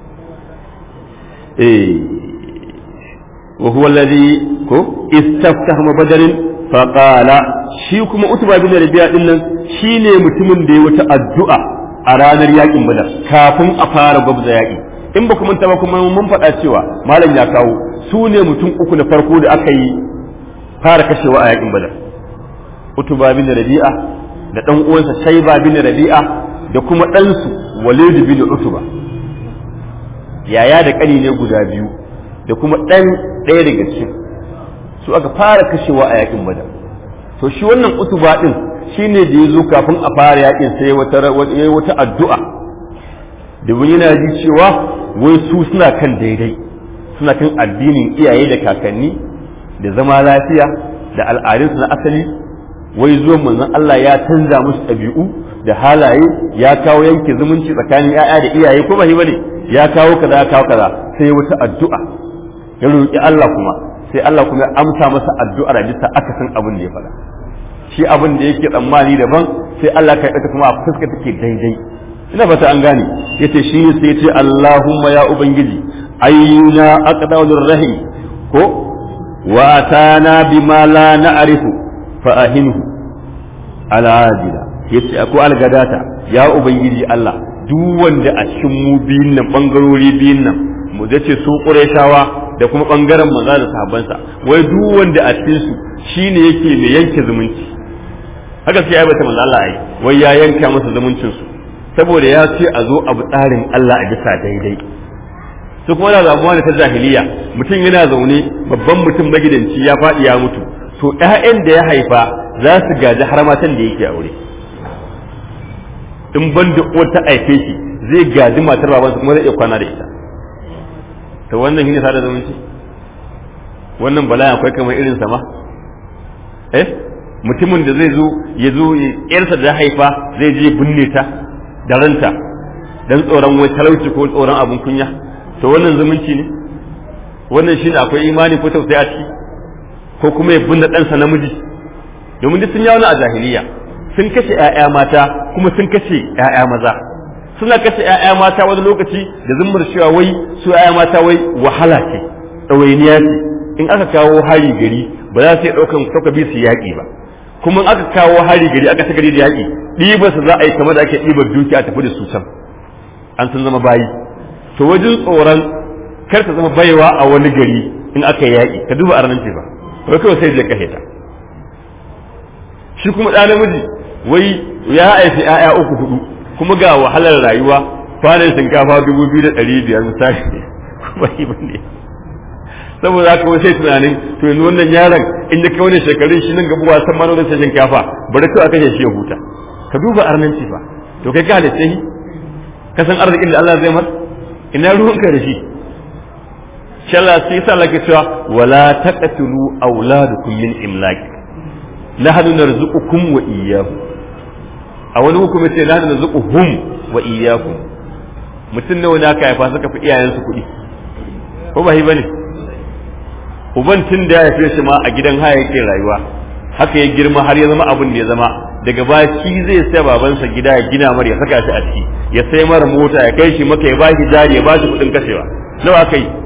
eh wa huwa alladhi ko istaftahama badarin fa qala shi kuma utba bin rabi'a din nan shine mutumin da ya wata addu'a a ranar yakin badar kafin a fara gwabza yaki in ba kuma ba kuma mun faɗa cewa malam ya kawo su ne mutum uku na farko da aka yi fara kashewa a yakin badar utba bin rabi'a da dan uwansa shayba bin rabi'a da kuma ɗansu walid bin utba yaya da ƙani ne guda biyu da kuma ɗan ɗaya daga cikin su aka fara kashewa a yakin badar to shi wannan utuba din shine da ya zo kafin a fara yakin sai wata wata addu'a domin yana ji cewa wai su suna kan daidai suna kan addinin iyaye da kakanni da zama lafiya da al'adunsu na asali wai zuwan manzon Allah ya canza musu ɗabi'u da halaye ya kawo yanke zumunci tsakanin 'ya'ya da iyaye ko ba shi bane ya kawo kaza ya kawo kaza sai wata addu'a ya roƙi Allah kuma sai Allah kuma ya amsa masa addu'ar a bisa akasin abin da ya faɗa shi abin da yake tsammani daban sai Allah ka yi kuma a fuska take daidai ina fata an gane yace shi ne sai yace Allahumma ya ubangiji ayyuna aqdawur rahim ko wa atana bima la na'rifu fa ahinhu ala ajila yace ko algadata ya ubangiji Allah duk wanda a cikin mu biyun nan bangarori biyun nan mu zace su qurayshawa da kuma bangaren maza da sahabbansa wai duk wanda a cikin su shine yake mai yanke zumunci haka sai ya bata manzo Allah ai wai ya yanka masa zumuncin su saboda ya ce a zo abu tsarin Allah a bisa daidai su kuma da zabuwa da ta jahiliya mutum yana zaune babban mutum magidanci ya faɗi ya mutu to ƴaƴan da ya haifa za su gaji har matan da yake aure in ban da uwar ta aife shi zai gaji matar babansa kuma zai iya kwana da ita to wannan shine sada zumunci wannan bala'i akwai kamar irin sa ma eh mutumin da zai zo ya zo yarsa da haifa zai je binne ta da ranta dan tsoron wai talauci ko tsoron abun kunya to wannan zumunci ne wannan shine akwai imani ko tausayi a ciki ko kuma ya binne ɗansa namiji domin duk sun yi wani a jahiliya sun kashe 'ya'ya mata kuma sun kashe 'ya'ya maza suna kashe 'ya'ya mata wani lokaci da zummar cewa wai su 'ya'ya mata wai wahala ce ɗawainiya ce in aka kawo hari gari ba za su iya ɗaukan takobi su yaƙi ba kuma in aka kawo hari gari aka gari da yaƙi ɗiba su za a yi kamar da ake ɗibar duki a tafi da su can an sun zama bayi to wajen tsoron kar ta zama baiwa a wani gari in aka yi yaƙi ka duba arnan ce ba wai kawai sai je kashe ta shi kuma ɗa namiji wai ya haifi 'ya'ya uku hudu kuma ga wahalar rayuwa kwanan shinkafa dubu biyu da ɗari biyar misali kuma yi ne saboda haka wai sai tunanin to yanzu wannan yaron in ya kai wani shekarun shi nan gaba wasan manonin sa shinkafa bari kawai a kashe shi ya huta ka duba arnanci fa to kai ka halitta shi ka san arzikin da Allah zai mar ina ruwanka da shi shalla sai sa Allah ke cewa wala taqtulu auladukum min imlaq nahnu narzuqukum wa iyyakum a wani hukumi ce nahnu narzuquhum wa iyyakum mutum nawa ne aka haifa suka fi iyayensu kuɗi ko ba shi bane uban tun da ya haife shi ma a gidan haya yake rayuwa haka ya girma har ya zama abin da ya zama daga baya shi zai sai babansa gida ya gina mar ya saka shi a ciki ya sai mara mota ya kai shi maka ya ba shi jari ya ba shi kuɗin kashewa nawa aka yi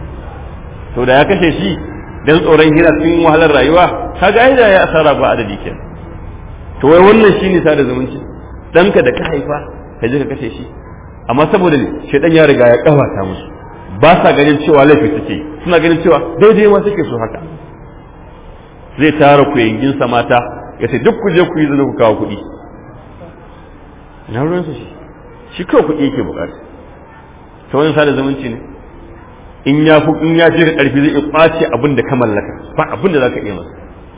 to da ya kashe shi dan tsoron hira cikin wahalar rayuwa kaga ai da ya asara ba adadi kenan to wai wannan shine sada zumunci danka da ka haifa ka je ka kashe shi amma saboda shedan ya riga ya kawata musu ba sa ganin cewa laifi suke suna ganin cewa daidai ma suke so haka zai tara ku sa mata ya ce duk ku je ku yi zina ku kawo kuɗi na ruwansa shi shi kawai kuɗi yake bukata ta wani sada zumunci ne in ya fi in ya ce da ƙarfi zai iya ƙwace abin da ka mallaka ba abin da za ka iya masa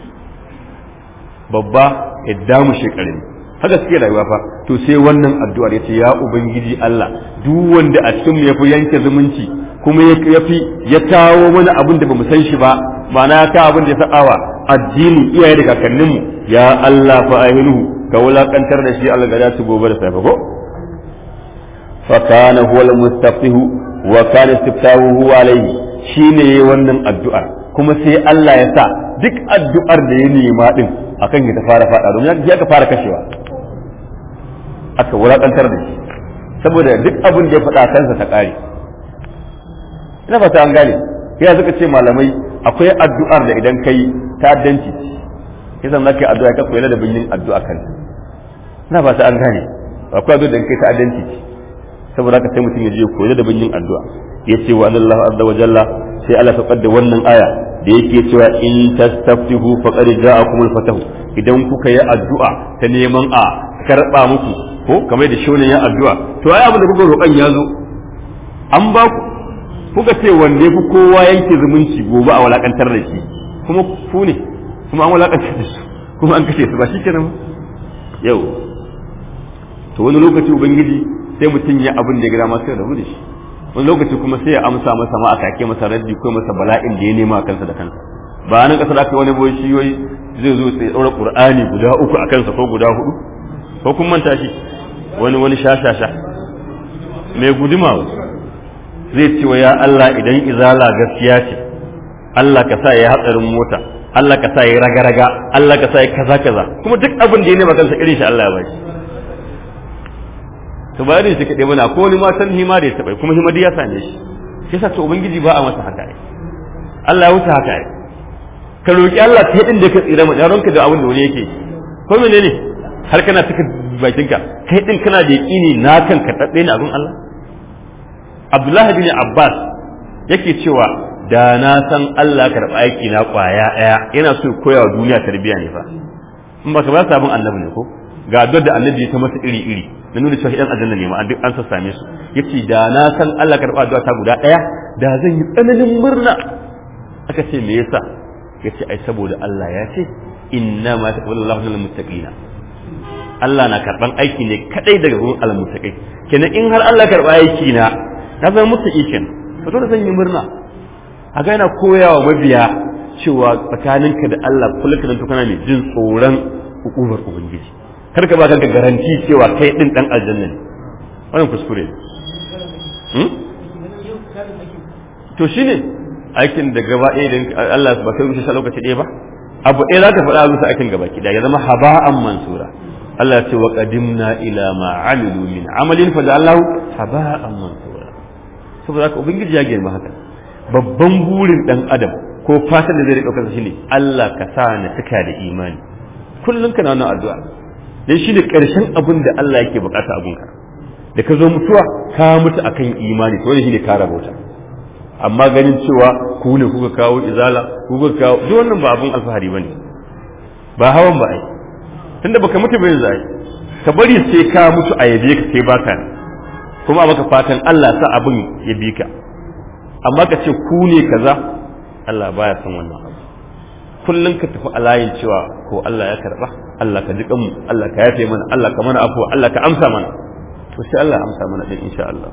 babba ya damu shekaru haka suke rayuwa fa to sai wannan addu'ar ya ce ya ubangiji Allah duk wanda a cikin mu ya fi yanke zumunci kuma ya fi ya kawo mana abin da bamu san shi ba ma'ana ya kawo abin da ya sa'awa addini iyaye da kakanninmu ya Allah fa ahinuhu ka wulakantar da shi Allah ga su gobe da safe ko fa kana huwa al-mustafihu wa kana istiftahuhu alayhi shine yayi wannan addu'ar kuma sai Allah ya sa duk addu'ar da ya nema din akan ya ta fara fada domin ya ka fara kashewa aka wulakantar da shi saboda duk abin da ya faɗa kansa ta ƙare ina fata an gane ya suka ce malamai akwai addu'ar da idan kai ta'addanci kisan zaka yi addu'a ka koyi da bin yin addu'a kan ina fata an gane akwai addu'a da kai ta'addanci saboda haka sai mutum ya je koyi da bin yin addu'a yace wa Allah azza wa jalla sai Allah ta kadda wannan aya da yake cewa in tastaftihu faqad ja'akum al-fatahu idan kuka yi addu'a ta neman a karba muku ko kamar da shonin ya addu'a to ai abin da kuka roƙan ya zo an ba ku kuka ce wanda ya fi kowa yanke zumunci gobe a walakantar da shi kuma ku ne kuma an walakantar da su kuma an kashe su ba shi kenan yau to wani lokaci ubangiji sai mutum ya abin da ya gida ma sai rabu da shi wani lokaci kuma sai ya amsa masa ma a kake masa raddi ko masa bala'in da ya nema a kansa da kansa ba nan kasar aka wani boye shi wai zai zo sai daura qur'ani guda uku a kansa ko guda hudu ko kun manta shi wani wani shashasha mai guduma zai ce wa ya Allah idan izala gaskiya ce Allah ka sa ya hatsarin mota Allah ka sa ya raga-raga Allah ka sa ya kaza kaza kuma duk abin da ya nema kansa irin shi Allah ya bashi to ba irin shi kaɗai mana ko wani matan hima da ya taɓa kuma hima ya same shi shi yasa to ubangiji ba a masa haka ai Allah ya wuce haka ai ka roki Allah ta inda ka tsira mu yaronka da abin da wani yake ko menene har kana cika bakinka kai din kana da yaƙini na kan ka tabbe ni abin Allah Abdullahi bin Abbas yake cewa da na san Allah karɓa aiki na ƙwaya ɗaya yana so koya wa duniya tarbiyya ne fa in baka ba sabon annabi ne ko ga addu'ar da annabi ya ta masa iri iri na nuna cewa idan aljanna ne ma duk an sassame su yace da na san Allah karɓa addu'a ta guda ɗaya da zan yi tsananin murna aka ce me yasa yace ai saboda Allah ya ce inna ma taqabbalu Allahu minal muttaqina Allah na karban aiki ne kadai daga gurin almuttaqin kenan in har Allah karba aiki na na zama muttaqi kenan to dole zan yi murna a ga yana koyawa mabiya cewa tsakaninka da Allah kullum kana kana ne jin tsoron hukumar ubangiji kar ka ba ka garanti cewa kai din dan aljanna ne wannan kuskure ne to shine aikin da gaba ɗaya idan Allah ba kai rushe lokaci ɗaya ba abu ɗaya za ka faɗa musu aikin gaba ki ya zama haba'an mansura Allah ce wa qadimna ila ma amilu min amalin fa ja'alnahu haba'an mansura saboda haka ubangiji ya girma haka babban burin dan adam ko fatan da zai dauka shine Allah ka sa na tuka da imani kullun kana wannan addu'a dan shine karshen abin da Allah yake bukata abun ka da ka zo mutuwa ka mutu akan imani to ne shine ka rabota amma ganin cewa ku ne kuka kawo izala kuka kawo duk wannan ba abun alfahari bane ba hawan ba ai tunda baka mutu bai zai ka bari sai ka mutu a yabe ka sai baka kuma baka fatan Allah sa abin ya bi ka amma ka ce ku ne kaza Allah baya son wannan abu kullum ka tafi a layin cewa ko Allah ya karba Allah ka jiƙan mu Allah ka yafe mana Allah ka mana afuwa Allah ka amsa mana to sai Allah ya amsa mana din insha Allah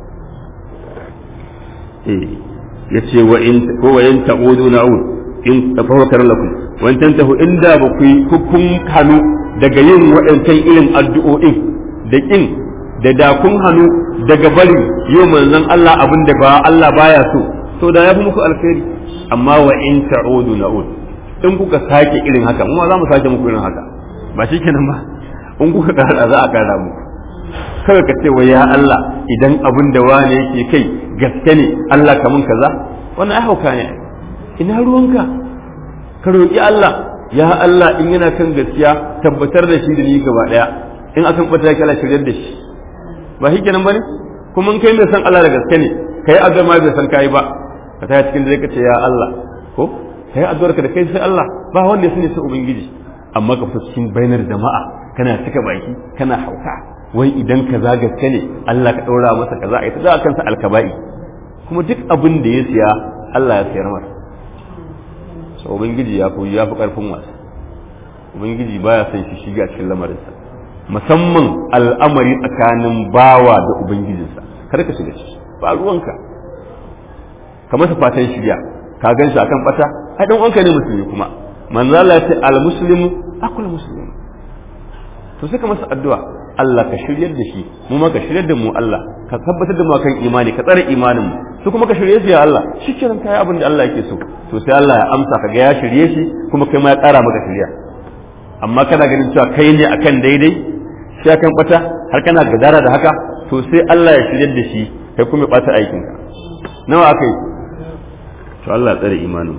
eh yace wa in ko wa in ta'udu na'ud in tafakkar lakum wa in tantahu inda ba ku kun hanu daga yin waɗancan irin addu'o'in da kin da da kun hanu daga bari yau manzon Allah abin da ba Allah baya so to da ya fi muku alkhairi amma wa in ta'udu na'ud in kuka sake irin haka mu za mu sake muku irin haka ba shi kenan ba in kuka kara za a kara muku kawai ka ce wa ya Allah idan abin da wane yake kai gaske ne Allah kamun kaza wannan ai hauka ne ina ruwanka ka roƙi Allah ya Allah in yana kan gaskiya tabbatar da shi da ni gaba daya in akan bata kala shiryar da shi ba shi kenan bane kuma in kai mai san Allah da gaske ne kai addu'a ma bai san kai ba ka ta cikin dare ka ce ya Allah ko kai addu'ar ka da kai sai Allah ba wanda ya sani sai ubangiji amma ka fita cikin bainar jama'a kana cika baki kana hauka wai idan ka za gaske ne Allah ka ɗora masa kaza a ita za kansa alkaba'i kuma duk abin da ya siya Allah ya sayar masa so ubangiji ya fi ya fi karfin wasa ubangiji baya son shi shiga cikin lamarinsa musamman al'amari tsakanin bawa da ubangijinsa kar ka shiga ciki ba ruwanka ka masa fatan shirya ka gan shi akan bata ai dan uwanka ne musulmi kuma manzo Allah ya ce al muslimu akul muslim to sai ka masa addu'a Allah ka shiryar da shi mu ma ka shiryar da mu Allah ka tabbatar da mu kan imani ka tsare imanin mu su kuma ka shirye su ya Allah shikenan kai abin da Allah yake so to sai Allah ya amsa ka ga ya shirye shi kuma kai ma ya ƙara maka shirya amma kana ganin cewa kai ne akan daidai sai akan bata har kana gadara da haka to sai Allah ya shiryar da shi kai kuma ya bata aikin ka nawa akai to Allah ya tsare imanin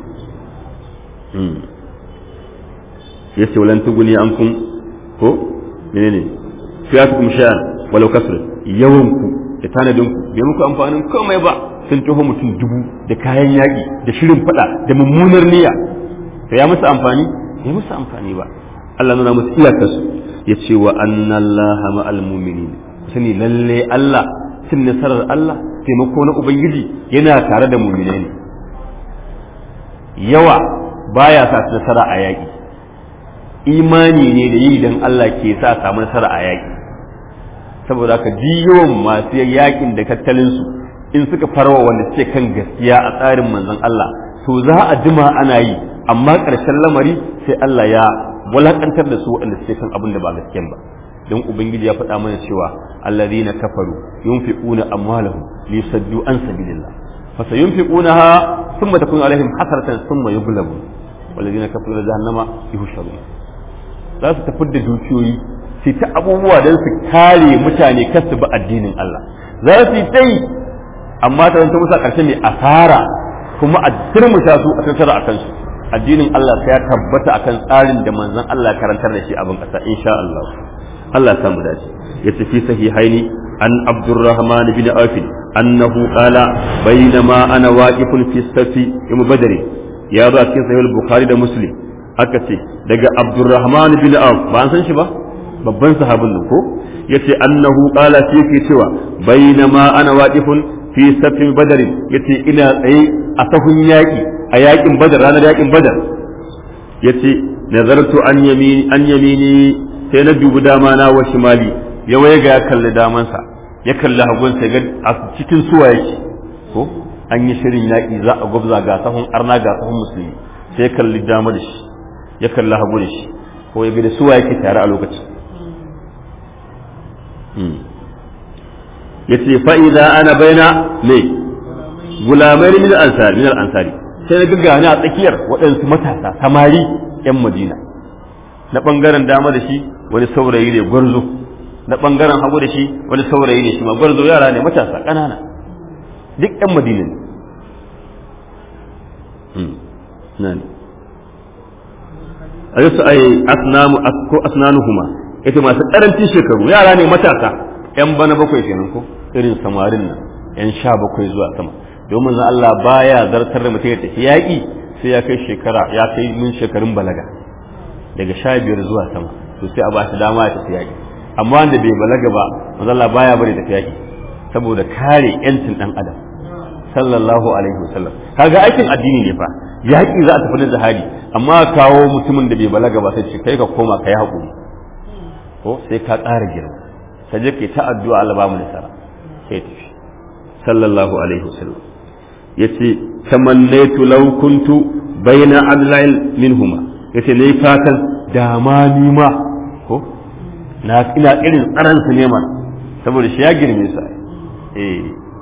yace walan tuguni ankum ko menene fiyatukum sha'an walau kasr yawan ku da tanadin ku bai muku amfanin komai ba sun taho mutum dubu da kayan yaƙi da shirin fada da mummunar niyya to ya musu amfani bai musu amfani ba Allah nuna musu iyakar su yace wa annallaha ma'al mu'minin sani lalle Allah cin nasarar Allah taimako na ubangiji yana tare da mu'minai ne yawa baya sa nasara a yaƙi imani ne da yi don Allah ke sa samu nasara a yaƙi saboda haka yawan masu yaƙin da tattalinsu in suka farwa wanda suke kan gaskiya a tsarin manzon Allah to za a jima ana yi amma ƙarshen lamari sai Allah ya walakantar da su waɗanda suke kan abin da ba gaskiyan ba don ubangiji ya faɗa mana cewa allazina kafaru yunfiquna amwalahum lisaddu an sabilillah fa sayunfiqunaha thumma takunu alaihim hasratan thumma yughlabun والذين كفروا جهنم يهشرون za su tafi da dukiyoyi su ta abubuwa don su kare mutane kar su bi addinin Allah za su yi ta yi amma ta zanta musa ƙarshe mai asara kuma a turmuta su a tattara a kansu addinin Allah sai ya tabbata akan tsarin da manzon Allah karantar da shi abin ƙasa insha Allah Allah ya samu dace ya tafi sahihaini an Abdurrahman bin Auf annahu qala bainama ana waqifun fi safi yawm badr ya zo a cikin sahih bukhari da muslim aka ce daga abdurrahman bin auf ba an san shi ba babban sahabin nan ko yace annahu qala shi yake cewa bainama ana waqifun fi safin badar yace ina tsaye a sahun yaki a yakin badar ranar yakin badar yace nazartu an yamini an yamini sai na dubi dama na wa shimali ya waye ga ya kalli damansa ya kalli hagun sai ga a cikin suwa yake ko an yi shirin yaƙi za a gwabza ga sahun arna ga sahun musulmi sai ya kalli dama da shi ya kalli hagu da shi ko ya da suwa yake tare a lokacin ya ce fa'iza ana baina ne gulamai min ansari min ansari sai na gaggawa ni a tsakiyar waɗansu matasa samari ‘yan madina na ɓangaren dama da shi wani saurayi ne gwarzo na ɓangaren hagu da shi wani saurayi ne shi ma gwarzo yara ne matasa ƙanana duk ‘yan madina ne nan a yasu ai asnamu ko asnanuhuma ita masu ƙarancin shekaru yara ne matasa ‘yan bana bakwai kenan ko irin samarin nan ‘yan sha bakwai zuwa sama domin zan Allah baya zartar da mutum ya tafi yaƙi sai ya kai shekara ya kai mun shekarun balaga daga sha biyar zuwa sama to sai a ba shi dama ya tafi yaƙi amma wanda bai balaga ba manzo Allah baya bari tafi yaƙi saboda kare yancin dan adam sallallahu alaihi wasallam kaga aikin addini ne fa yaƙi za a tafi da jihadi amma kawo mutumin da bai balaga ba sai ce kai ka koma kai haƙuri ko sai ka ƙara girma ka je kai ta addu'a Allah ba mu nasara sai tafi sallallahu alaihi wasallam yace tamannaitu law kuntu baina adlail minhuma yace nayi fatan da ma ni ma ko na ina irin tsaran su ne ma saboda shi ya girme su eh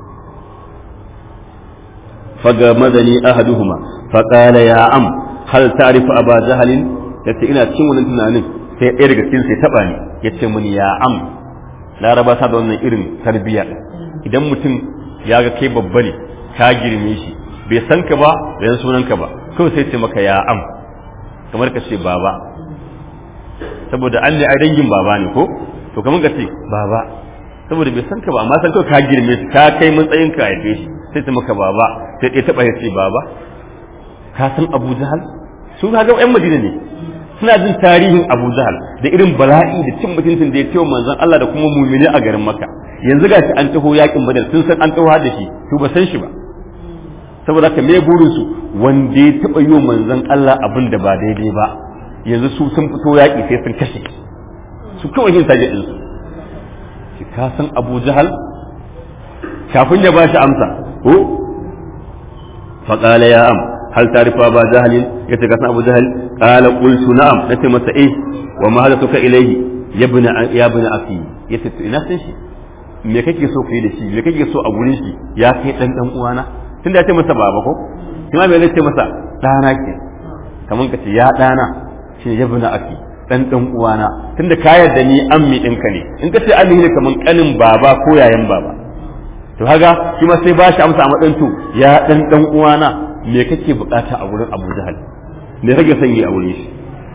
faga madani ahaduhuma faqala ya am hal ta'rifu aba jahl yace ina cikin wannan tunanin sai ɗaya daga cikin sai taba ni yace muni ya am laraba ta da wannan irin tarbiyya idan mutum ya ga kai babba ne ka girme shi bai san ka ba bai san sunan ka ba kawai sai ce maka ya am kamar ka ce baba saboda an ne ai dangin baba ne ko to kamar ka ce baba saboda bai san ka ba amma san kawai ka girme shi ka kai matsayin ka haife shi sai ce maka baba sai ɗaya taɓa ya ce baba ka san abu jahal su ga yan madina ne suna jin tarihin abu jahal da irin bala'i da cin mutuncin da ya ce manzon Allah da kuma mumini a garin maka yanzu gashi an taho yakin badar sun san an taho da shi to ba san shi ba saboda haka me burin su wanda ya taɓa yi wa manzon Allah abin da ba daidai ba yanzu su sun fito yaƙi sai sun kashe su kawai yin taje ɗinsu shi ka san abu jahal kafin ya ba shi amsa ko faƙala ya am hal tarifa ba jahalin ya ce ka san abu jahal ƙala qultu na'am nace masa eh wa ma hada suka ilaihi ya bina ya bina afi ya ce ina san shi me kake so kai da shi me kake so a gurin shi ya kai dan dan uwana tunda ya ce masa baba ko kuma me zai ce masa dana ke kaman ka ce ya dana shi ya bina afi dan dan uwana tunda ka yarda ni ammi ɗinka ne in ka ce ammi ne kaman kanin baba ko yayan baba to haga shi ma sai ba shi amsa a matsayin to ya dan dan uwana me kake bukata a wurin Abu Jahal me kake son yi a wurin shi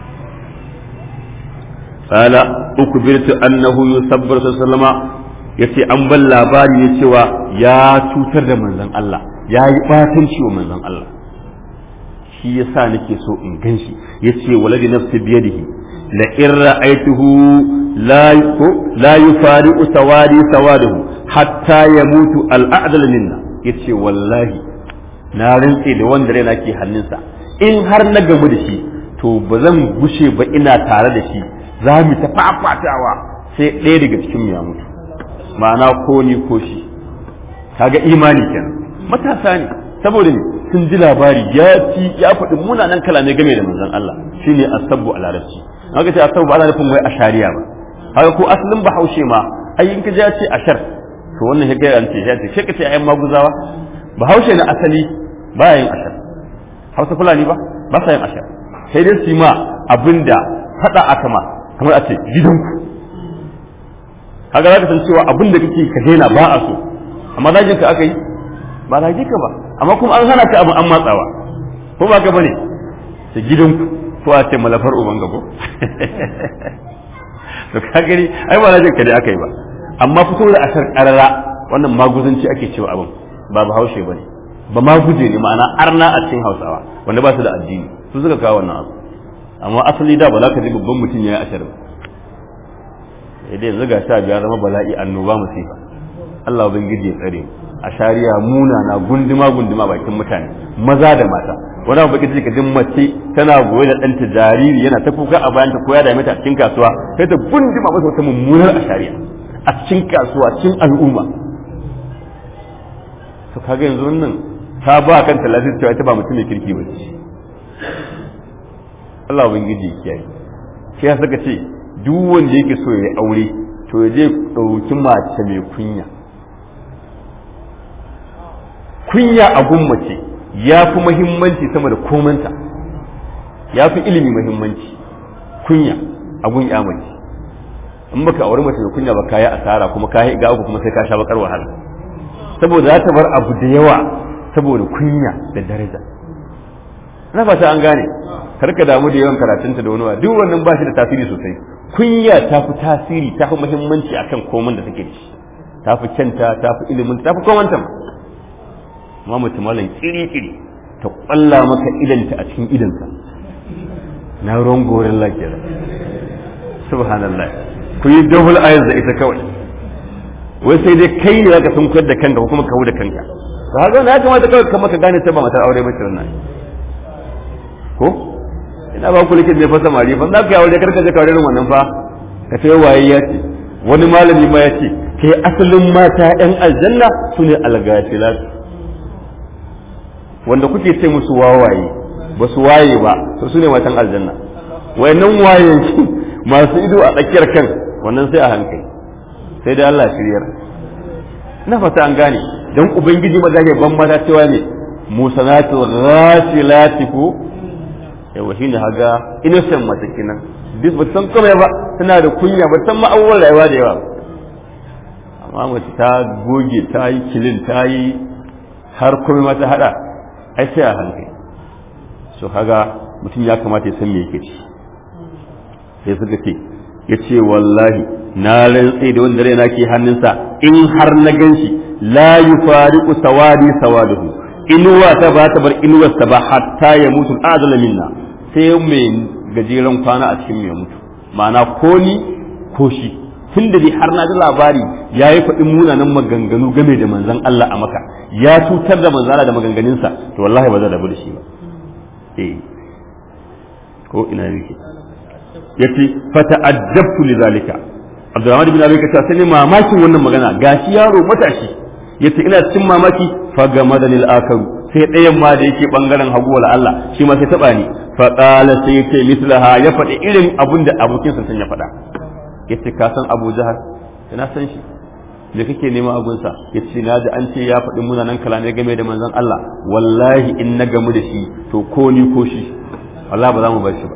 qala ukbirtu annahu yusabbiru sallama yace an ban labari ne cewa ya cutar da manzon Allah ya yi batanci wa manzon Allah shi yasa nake so in ganshi yace waladi nafsi biyadihi la in ra'aytuhu la la yufariqu sawadi sawadahu hatta yamutu al-a'dal minna yace wallahi na rantse da wanda raina ke hannunsa in har na gamu da shi to ba zan gushe ba ina tare da shi za mu ta fafatawa sai ɗaya daga cikin ya mutu ma'ana ko ni ko shi kaga imani kenan matasa ne saboda ne sun ji labari ya ci ya faɗi munanan kalamai game da manzon Allah shine asabbu a larabci haka ce asabbu ana nufin wai ashariya ba haka ko asalin bahaushe ma ai in ka ji ya ce ashar to wannan ya gaya ce ya ce shi ka ce ayyan maguzawa bahaushe na asali ba yin ashar hausa fulani ba ba sa yin ashar sai dai su ma abinda faɗa aka ma kamar a ce gidanku haka za ka san cewa abinda kake ka daina ba a so amma zagin ka aka yi ba zage ka ba amma kuma an hana ka abu an matsawa ko ba ka bane ta gidanku ko a ce malafar uban gabo to ka gani ai ba zagin ka dai aka yi ba amma fito da ashar karara wannan maguzanci ake cewa abin ba ba haushe bane ba ma guje ne ma'ana arna a cikin hausawa wanda ba su da addini su suka kawo wannan abu amma asali da ba za ka ji babban mutum ya yi ashar ba idan yanzu ga sha biya zama bala'i annoba musifa Allah ubangiji ya tsare a shari'a muna na gunduma gunduma bakin mutane maza da mata wani abu bakin ka jin mace tana goye da ɗanta jariri yana ta kuka a bayan ta ko ya dame ta a cikin kasuwa sai ta gunduma masa wata mummunar a shari'a a cikin kasuwa cikin al'umma to kaga yanzu wannan ta ba kan talatin cewa ita ba mutum mai kirki ba ce Allah ubangiji ya kiyaye shi ya saka ce duk wanda yake so ya aure to ya je ɗauki mace mai kunya kunya a mace ya fi muhimmanci sama da komanta ya fi ilimi muhimmanci kunya a gun ya mace in baka aure mace mai kunya ba kayi asara kuma kayi ga uku kuma sai ka sha bakar wahala saboda za ta bar abu da yawa saboda kunya da daraja na fata an gane karka damu da yawan karatunta da wani wa duk wannan ba shi da tasiri sosai kunya ta fi tasiri ta fi muhimmanci akan komai da take da shi ta fi kyanta ta fi ilimin ta fi komanta ma amma mutum malam kiri-kiri ta kwalla maka idanta a cikin idanka na ruwan gorin lafiya subhanallah ku yi double eyes da ita kawai wai sai dai kai ne zaka sun da kanka ko kuma kawo da kanka to haka na kamata kawai kamar ka gane sai ba matar aure ba ce wannan ko ina ba ku likit ne fa samari fa za ka yawo kar ka je ka irin wannan fa ka ce waye ya ce wani malami ma ya ce kai asalin mata yan aljanna su ne algafilat wanda kuke ce musu wawaye ba su waye ba to su ne matan aljanna wayannan wayen shi masu ido a tsakiyar kan wannan sai a hankali sai dai Allah shiryar na fata an gane dan ubangiji maza ban mata cewa ne musanatul ghafilati ko yawa shine haga innocent mace kenan duk ba san komai ba tana da kunya ba san ma'awwal rayuwa da yawa amma mace ta goge ta yi kilin ta yi har komai ma ta hada ai sai a hankali so haga mutum ya kamata ya san me yake ci sai suka ce ya ce wallahi na rantse da wanda raina ke hannunsa in har na gan shi la yufariqu sawadi sawaduhu inuwa ta ba ta bar inuwar ta ba hatta ya mutu adala minna sai mai gajeren kwana a cikin ya mutu ma'ana ko ni ko shi tun da dai har na ji labari ya yi faɗin munanan maganganu game da manzon Allah a maka ya cutar da manzana da maganganunsa to wallahi ba zan rabu da shi ba eh ko ina yake yace fata'addabtu lidhalika Abdurrahman bin Abi Bakr sai ne mamakin wannan magana gashi yaro matashi yace ina cikin mamaki fa gamadani al-akaru sai ɗayan ma da yake bangaren hagu wala Allah shi ma sai taba ni fa qala sai yace mislaha ya faɗi irin abin da abokin sa ya faɗa yace ka san Abu Jahal ina san shi da kake nema agunsa ya ce na da an ce ya faɗi munanan kalamai game da manzon Allah wallahi in na gamu da shi to ko ni ko shi Allah ba za mu bar shi ba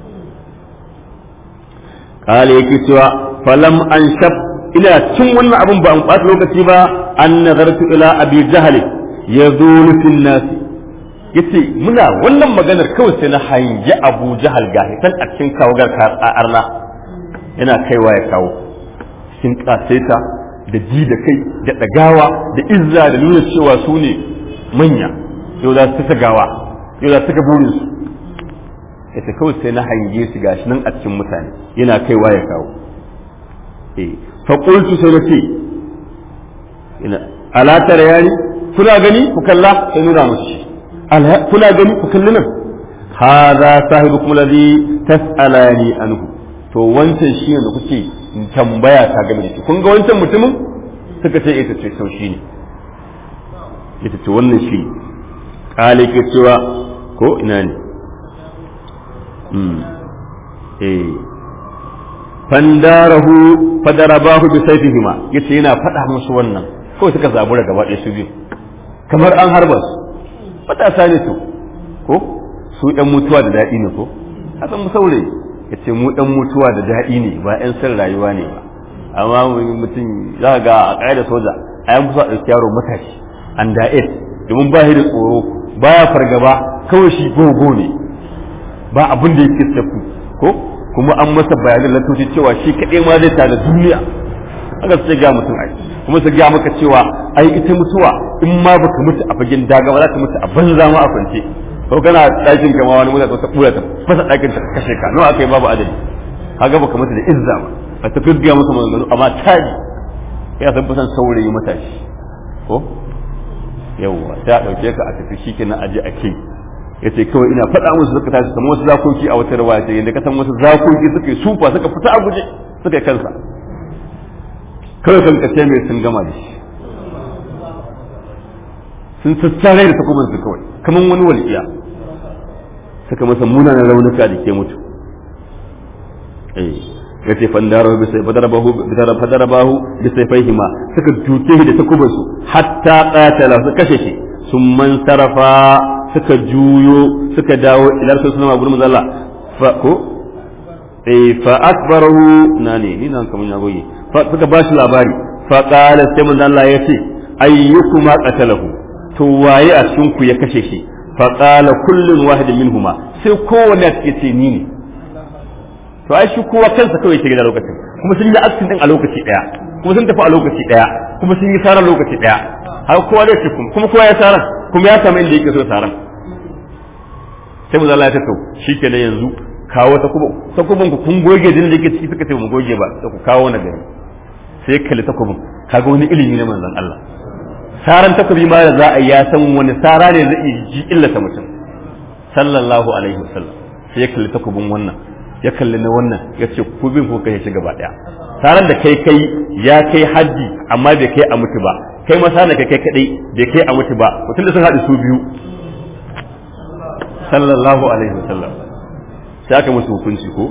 kale yake cewa falam an shab ina cin wannan abin ba an ɓata lokaci ba an nazartu ila abi jahal yazulu fil nas yace muna wannan maganar kawai sai na hangi abu jahal ga hitan a cikin kawagar arna yana kaiwa ya kawo cikin kasaita da ji da kai da ɗagawa da izza da nuna cewa su ne manya yau za su ta gawa yau za su ga burinsu ita kawai sai na hange su gashi nan a cikin mutane yana kaiwa ya kawo eh fa qultu sai na ce ina ala tara yani kuna gani ku kalla sai nuna musu shi kuna gani ku kalli nan hadha sahibukum alladhi tas'alani anhu to wancan shi ne da kuke tambaya ta game da shi kun ga wancan mutumin suka ce ita ce sau shi ne ita ce wannan shi kale ke cewa ko ina ne eh fandarahu fadarabahu bi sayfihima yace yana faɗa musu wannan ko suka zabura gaba ɗaya su biyu kamar an harba su matasa ne su ko su ɗan mutuwa da daɗi ne ko hasan mu saurayi ya ce mu dan mutuwa da daɗi ne ba 'yan san rayuwa ne ba amma mutum za ga a ƙa'idar soja a yan kusa ɗauki yaro matashi an da'et domin ba shi da tsoro baya fargaba kawai shi gogo ne ba abin da yake tafi ko kuma an masa bayanan lantoci cewa shi kaɗai ma zai tada duniya haka su ga mutum ai kuma su ga maka cewa ai ita mutuwa in ma baka mutu a fagen daga ba za ka mutu a banza ma a kwance ko kana ɗakin kama wani mutane ta kura ta fasa ɗakin ta kashe ka nawa aka yi babu adadi kaga baka mata da izza ba a ta gaggiya masa maganganu amma taji ya san fasan saurayi matashi ko yawwa ta ɗauke ka a tafi shi kenan aje a kai ya ce kawai ina faɗa musu suka tashi kamar wasu zakoki a wata rawaya ce yadda ka san wasu zakoki suka yi sufa suka fita a guje suka yi kansa kawai kan kace mai sun gama da shi sun sassare da takubansu kawai kamar wani walƙiya suka masa munanan raunuka da ke mutu eh ya ce fandarahu bi sai fadarabahu bi fadarabahu bi sayfihima suka duke shi da takubansu hatta qatala su kashe shi sun man sarafa suka juyo suka dawo ila rasul sallallahu alaihi wasallam fa ko eh fa akbarahu nani ni nan kaman ya goyi fa suka ba shi labari fa qala sai manzo Allah ya ce ayyukuma qatalahu to waye a cikin ku ya kashe shi faƙala kullum wahidin minhuma sai kowanne a cikin ce ni ne to ai shi kowa kansa kawai yake gida lokacin kuma sun yi aksin din a lokaci daya kuma sun tafi a lokaci daya kuma sun yi saran lokaci daya har kowa zai ce kuma kowa ya saran kuma ya samu inda yake so saran sai mu zalla ya tato shikenan yanzu kawo ta kuma takubin ku kun goge jinin da yake ciki suka ce mu goge ba sai ku kawo na gari sai kalli takubin kaga wani ilimi na manzon Allah saran takobi ma da za a ya san wani sara ne zai ji illata mutum sallallahu alaihi wasallam sai ya kalli takobin wannan ya kalli na wannan ya ce ku bin ku kai shi gaba daya saran da kai kai ya kai haddi amma bai kai a mutu ba kai masa na kai kai kadai bai kai a mutu ba mutum da sun haɗu su biyu sallallahu alaihi wasallam sai aka musu hukunci ko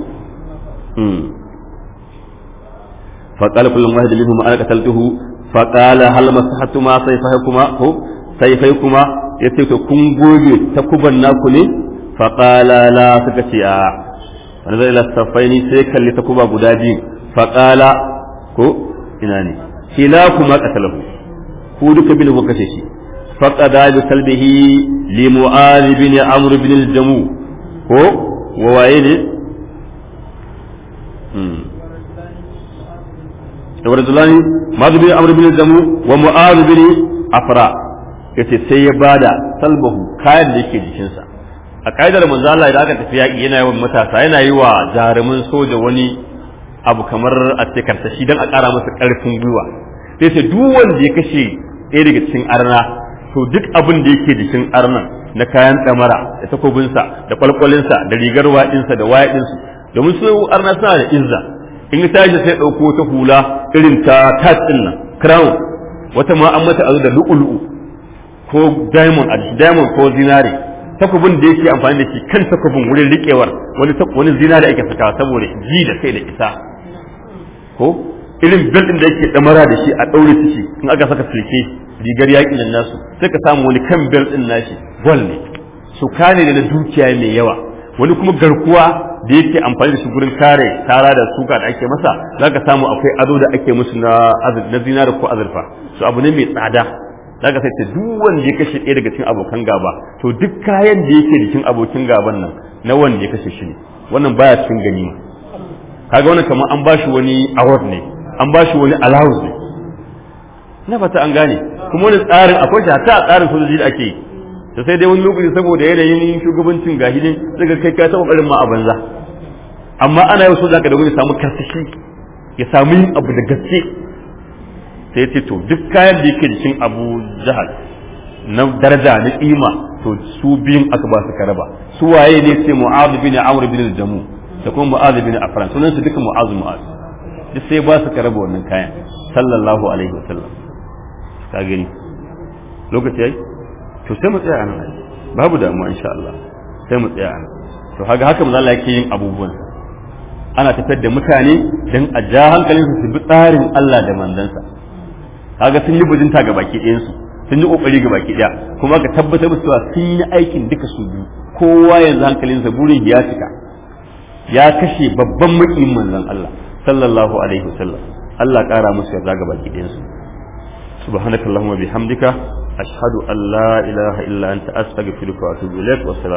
فقال كل واحد منهم انا قتلته فقال هل مسحتما سيفيكما هو سيفيكما yace to kun goge ta kuban naku ne faqala la suka ce a wani zai lasafaini sai kalli ta kuba guda biyu faqala ko ina ne kila kuma qatalahu ku duka bin ku kashe shi faqada bi salbihi li mu'adh bin amr bin al-jamu ko wa waye ne ورجلان معاذ بن عمرو بن الجمو ومعاذ بن أفراء yace sai ya bada salbahu kayan da yake jikinsa a kaidar manzo Allah idan aka tafi yaki yana yawan matasa yana yi wa jarumin soja wani abu kamar a ce shi dan a ƙara masa ƙarfin gwiwa sai sai duk wanda ya kashe ɗaya daga cikin arna to duk abin da yake jikin arnan na kayan ɗamara da takobinsa da kwalkwalinsa da rigar waɗinsa da wayaɗinsu domin su arna suna da izza in ya tashi sai ɗauko ta hula irin ta tat ɗin nan crown wata ma an mata azu da lu'ulu'u ko diamond a diamond ko zinare takobin da yake amfani da shi kan takobin wurin riƙewar wani wani zinare ake sakawa saboda ji da kai da isa ko irin bel din da yake damara da shi a daure shi in aka saka silke rigar yaƙi nan nasu sai ka samu wani kan bel din nashi gol ne su kane da na dukiya mai yawa wani kuma garkuwa da yake amfani da shi gurin kare tara da suka da ake masa zaka samu akwai ado da ake musu na na zinari ko azurfa su abu ne mai tsada zaka sai ta duk wanda ya kashe ɗaya daga cikin abokan gaba to duk kayan da yake jikin abokin gaban nan na wanda ya kashe shi ne wannan baya cikin ganima kaga wannan kamar an bashi wani award ne an bashi wani allowance ne na fata an gane kuma wani tsarin akwai shi hatta a tsarin sojoji da ake yi to sai dai wani lokaci saboda yanayin shugabancin gahidin daga kai ka taɓa barin ma a banza amma ana yau so zaka da wani samu karsashi ya samu yin abu da gaske sai ce to duk kayan da yake jikin abu jahal na daraja na kima to su biyun aka ba su karaba su waye ne sai mu'adh bin amr bin jamu da kuma mu'adh bin afran sunan su duka mu'adh mu'adh duk sai ba su karaba wannan kayan sallallahu alaihi wasallam ka gani lokaci yayi to sai mu tsaya nan babu damuwa insha Allah sai mu tsaya nan to haka haka manzo Allah yake yin abubuwan ana tafiyar da mutane dan a ja hankalin su bi tsarin Allah da mandansa kaga sun yi bujinta ga baki ɗayan su sun yi kokari ga baki ɗaya kuma ka tabbatar musu cewa sun yi aikin duka su biyu kowa yanzu hankalinsa burin ya cika ya kashe babban makiyin manzon Allah sallallahu alaihi wasallam Allah ƙara musu yarda ga baki ɗayan su subhanakallahumma bihamdika ashhadu an la ilaha illa anta astaghfiruka wa atubu ilaik wa